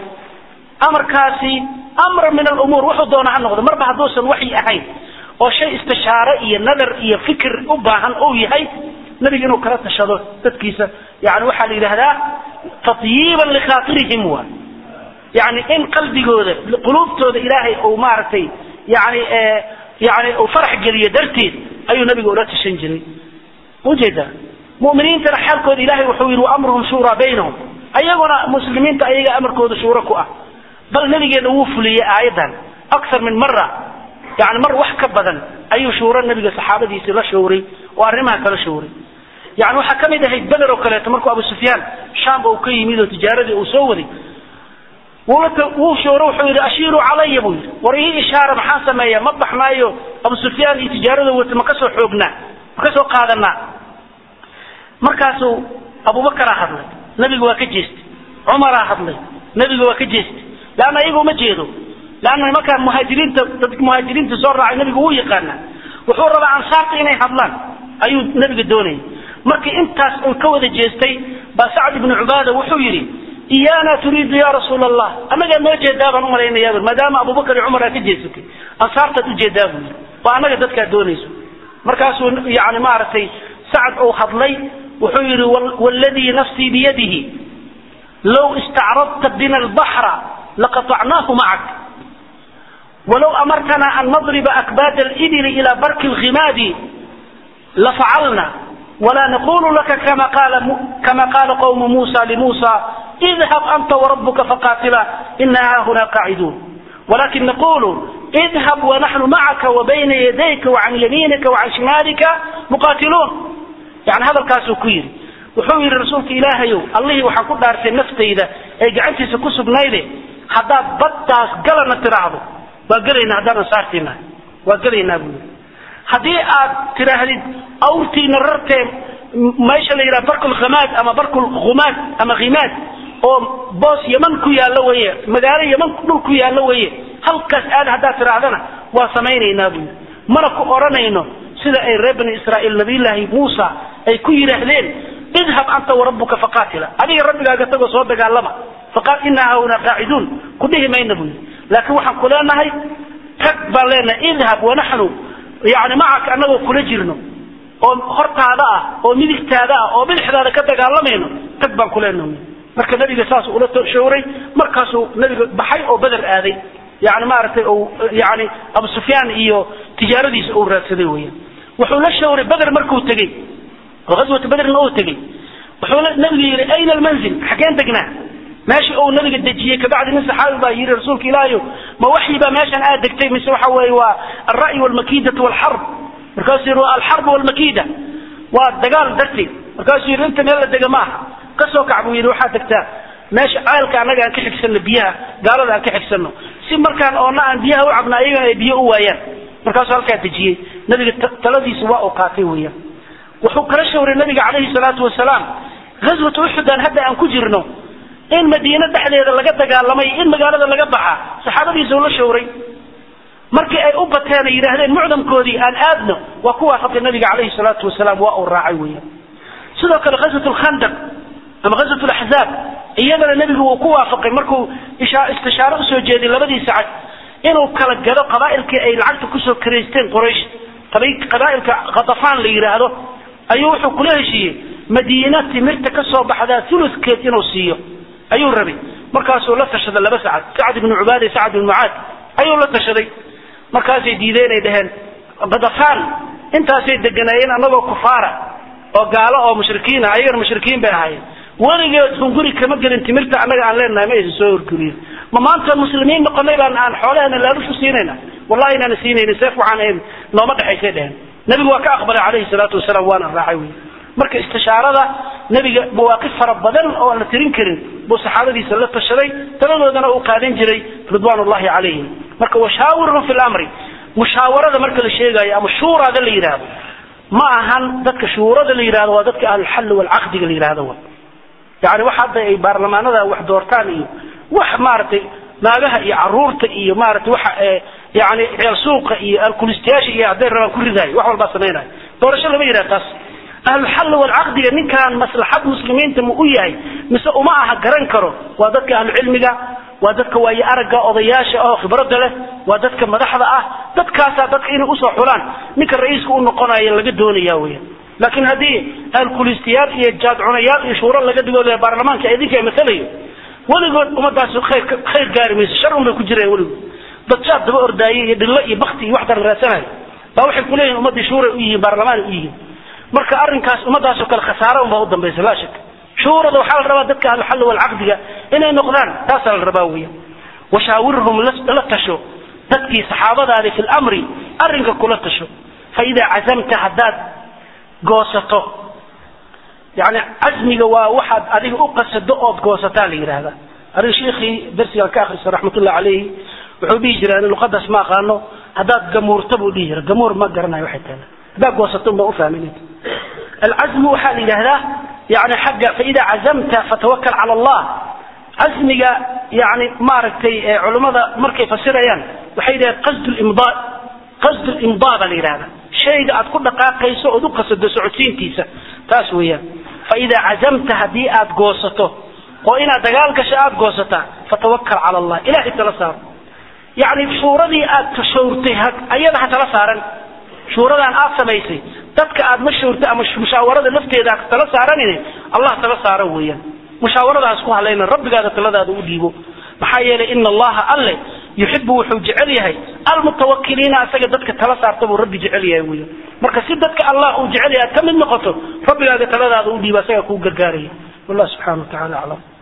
amarkaasi amra min alumuur wuxuu doona ha noqdo marba hadduusan waxyi ahayn oo shay istishaare iyo nadar iyo fikir u baahan uu yahay nabiga inuu kala tashado dadkiisa yani waxaa la yidhaahdaa tatyiiban likhaatirihim wa yani in qalbigooda quluubtooda ilaahay uu maaragtay yani yani uu farax geliyo darteed ayuu nabiga ula tashan jiray ujeeda muminiintana xaalkooda ilahay wuxuu yidhi waamruhum shuuraa baynahum ayaguna muslimiinta ayaga amarkooda shuuro ku ah bal nabigeena wuu fuliyey aayadan akar min mara yani mar wax ka badan ayuu shuuro nabiga saxaabadiisi la showray oo arrimaha kala showray yani waxaa ka mid ahayd beder oo kaleeto markuu abu sufyaan shaamba uu ka yimid oo tijaaradii uu soo waday wuu shooro wuxuu yidhi ashiiruu calaya buu yidhi war ii ishaara maxaan sameeyaa ma baxnaayo abu sufyaan iyo tijaarada wata ma kasoo xoognaa ma kasoo qaadanaa markaasuu abubakaraa hadlay nabiga waa ka jeestay cumaraa hadlay nabiga waa ka jeestay leanna iyaga uma jeedo leanna nimankaa muhaajiriinta dadka muhaajiriinta soo raacay nabiga wuu yaqaanaa wuxuu rabaa ansaarta inay hadlaan ayuu nabiga doonayay markii intaas uu ka wada jeestay baa sacd ibnu cubaada wuxuu yidhi iyaana turiidu ya rasuula allah annagaa noo jeedaa baan umalaynayaa maadaama abubakar iyo cumar aa ka jeesatay ansaartaad ujeedaa buu yidhi waa annaga dadkaa doonayso markaasuu yani maaragtay sacd uu hadlay wuxuu yidhi wladii nafsii biyadihi low istacradta bina albaxra laqaطacnaahu macak walow amartana an nadriba akbaad alibili ila barki lghimaadi lafacalna wla naqulu laka kama qaala qawmu musa limusa idhab anta warabuka faqatila ina hahuna qaaciduun walakin naqulu idhab wanaxnu macaka wabayna yadayka wacan yamiinika wacan shimaalika muqatiluun yani hadalkaasuu ku yidhi wuxuu yidhi rasuulka ilaahayow allihii waxaan ku dhaartay naftayda ee gacantiisa ku sugnayde haddaad baddaas galana tiraahdo waa gelaynaa haddaan ansaartiinahay waa gelaynaa buu yidhi haddii aad tidhaahdid awrtiina rartee meesha la yidhaha barkul khamaad ama barkul khumaad ama khimaad oo boos yaman ku yaallo weye magaalo yaman dhul ku yaallo weye halkaas aad haddaad tidhaahdana waa samaynaynaa buu yidhi mana ku odhanayno sida ay reer bani israa'iil nabiyullaahi muusa ay ku yidhaahdeen idhab anta warabuka faqaatila adiga rabbigaaga tagoo soo dagaalama faqaal inaa hauna qaaciduun ku dhihi mayna buu yidhi laakiin waxaan ku leenahay tag baan leenahay idhab wanaxnu yani macaka annagoo kula jirno oo hortaada ah oo midigtaada ah oo bidixdaada ka dagaalamayno tag baan ku leenahay marka nabiga saas ula showray markaasuu nabiga baxay oo beder aaday yani maaragtay yani abu sufyaan iyo tijaaradiisa uu raadsaday weyaan wuxuu la shawray beder markuu tegey oo aswata bederna uu tegey wuxuu nabiga yidhi ayna almanzil xageen degnaa meesha uu nabiga dejiyey kabacdi nin saxaabi baa yidhi rasuulka ilaahayo ma waxyi baa meeshan aad degtay mise waxa weeye waa alra'yi walmakidatu walxarb markaasuu yidhi waa alxarb walmakida waa dagaal darteed markaasuu yidhi inta meel la dega maaha kasoo kac buu yidhi waxaad degtaa meesha ceelka annaga aan ka xigsano biyaha gaalada aan ka xigsano si markaan oona aan biyaha u cabna ayagana ay biyo u waayaan markaasuu halkaa dejiyey nabiga taladiisa waa uu qaatay weeyaan wuxuu kala shawray nabiga calayhi salaatu wasalaam ghaswata uxudan hadda aan ku jirno in madiine dhexdeeda laga dagaalamay in magaalada laga baxa saxaabadiisa uu la shawray markii ay u bateen ay yidhaahdeen mucdamkoodii aan aadno waa ku waafaqay nabiga calayhi salaatu wasalaam waa uu raacay weeyaan sidoo kale ghaswat lkhandaq ama ghazwat laxzaab iyadana nebigu uu ku waafaqay markuu istishaaro usoo jeeday labadii sacad inuu kala gado qabaa'ilkii ay lacagta kusoo karaysteen quraysh qabaa'ilka khatafaan la yidhaahdo ayuu wuxuu kula heshiiyey madiina timirta ka soo baxdaa uludkeed inuu siiyo ayuu rabay markaasuu la tashaday laba sacad sacad ibnu cubaada iyo sacad ibnu mucaad ayuu la tashaday markaasay diideen ay dhaheen khatafaan intaasay deganaayeen annagoo kufaara oo gaalo oo mushrikiina ayagana mushrikiin bay ahaayeen weligeed hunguri kama gelin timirta annaga aan leenahay ma aysan soo horgeliyin ma maanta muslimiin noqonay baan aan xoolaheena laalushu siinayna wallahi inaana siinayna seef waxaan ahayn nooma dhexaysay dheheen nebigu waa ka aqbalay calayhi salaatu wasalaam waana raacay wey marka istishaarada nebiga mawaaqif fara badan oo aan la tirin karin buu saxaabadiisa la tashaday taladoodana uu qaadan jiray ridwaan ullahi calayhim marka washaawirhum fi lamri mushaawarada marka la sheegayo ama shuuraada la yidhaahdo ma ahan dadka shuurada la yidhahdo waa dadka ahlulxalli walcaqdiga la yidhahdo wa yani wax hadda ay baarlamaanada wax doortaan iyo wax maaragtay naagaha iyo caruurta iyo maaragtay waxa yani reer suuqa iyo alkulistayaasha iyo hadday rabaan ku ridaayo wax walbaa samaynayo doorasho lama yidhahdo taas ahlulxalli walcaqdiga ninkaan maslaxad muslimiinta ma u yahay mise uma aha garan karo waa dadka ahlucilmiga waa dadka waaye aragga odayaasha oo khibradda leh waa dadka madaxda ah dadkaasaa dadka inay usoo xulaan ninka ra-iiska u noqonayo laga doonaya weya laakiin haddii alkulistayaal iyo jaadcunayaal iyo shuuro laga dhigo baarlamaanka idinka masalayo weligood ummadaas khayr khayr gaari mayso shar un bay ku jireen weligood dad jaad daba ordaayay iyo dhillo iyo bakti iyo wax daran raadsanayo baa waxay kuleeyihin ummaddii shuuray u yihiin baarlamaan u yihiin marka arrinkaas ummadaasoo kale khasaaro unbaa u dambaysa laa shak shuurada waxaa la rabaa dadka ahluxalli walcaqdiga inay noqdaan taasaa la rabaa weya washaawirhum la tasho dadkii saxaabadaadi fi lamri arrinka kula tasho fa idaa cazamta haddaad goosato yani casmiga waa waxaad adiga u qasado ood goosataa la yidhaahda aniga sheikii darsigaan ka akrisa raxmatullahi calayhi wuxuu dhihi jira ani luqadaas ma aqaano haddaad gamuurta buu dhihi jira gamuur ma garanayo waxay tahay haddaad goosato unbaa ufahmin alcazmu waxaa la yidhahdaa yani xagga faida cazamta fatawakal cala allah casmiga yani maaragtay culummada markay fasirayaan waxay yidhahdeen qasd limdaa qasd limdaa baa la yidhahda shayga aad ku dhaqaaqayso ood u qasado socodsiintiisa taas weeyaan faida cazamta haddii aad goosato oo inaad dagaal gasho aad goosataa fatawakal cala allah ilahay tala saaro yani shuuradii aad tashawrtay ayada ha tala saaran shuuradaan aad samaysay dadka aad ma shawrtay ama mushaawarada lafteeda ha tala saaranin allah tala saaro weeyaan mushaawaradaas ku halayna rabbigaada taladaada u dhiibo maxaa yeelay ina allaha alle yuxibu wuxuu jecel yahay almutawakiliina asaga dadka tala saarta buu rabbi jecel yahay weeyaan marka si dadka allah uu jecel yahay aad ka mid noqoto rabbigaaga taladaada u dhiibo asaga kuu gargaaraya wallah subxana wa tacala aclam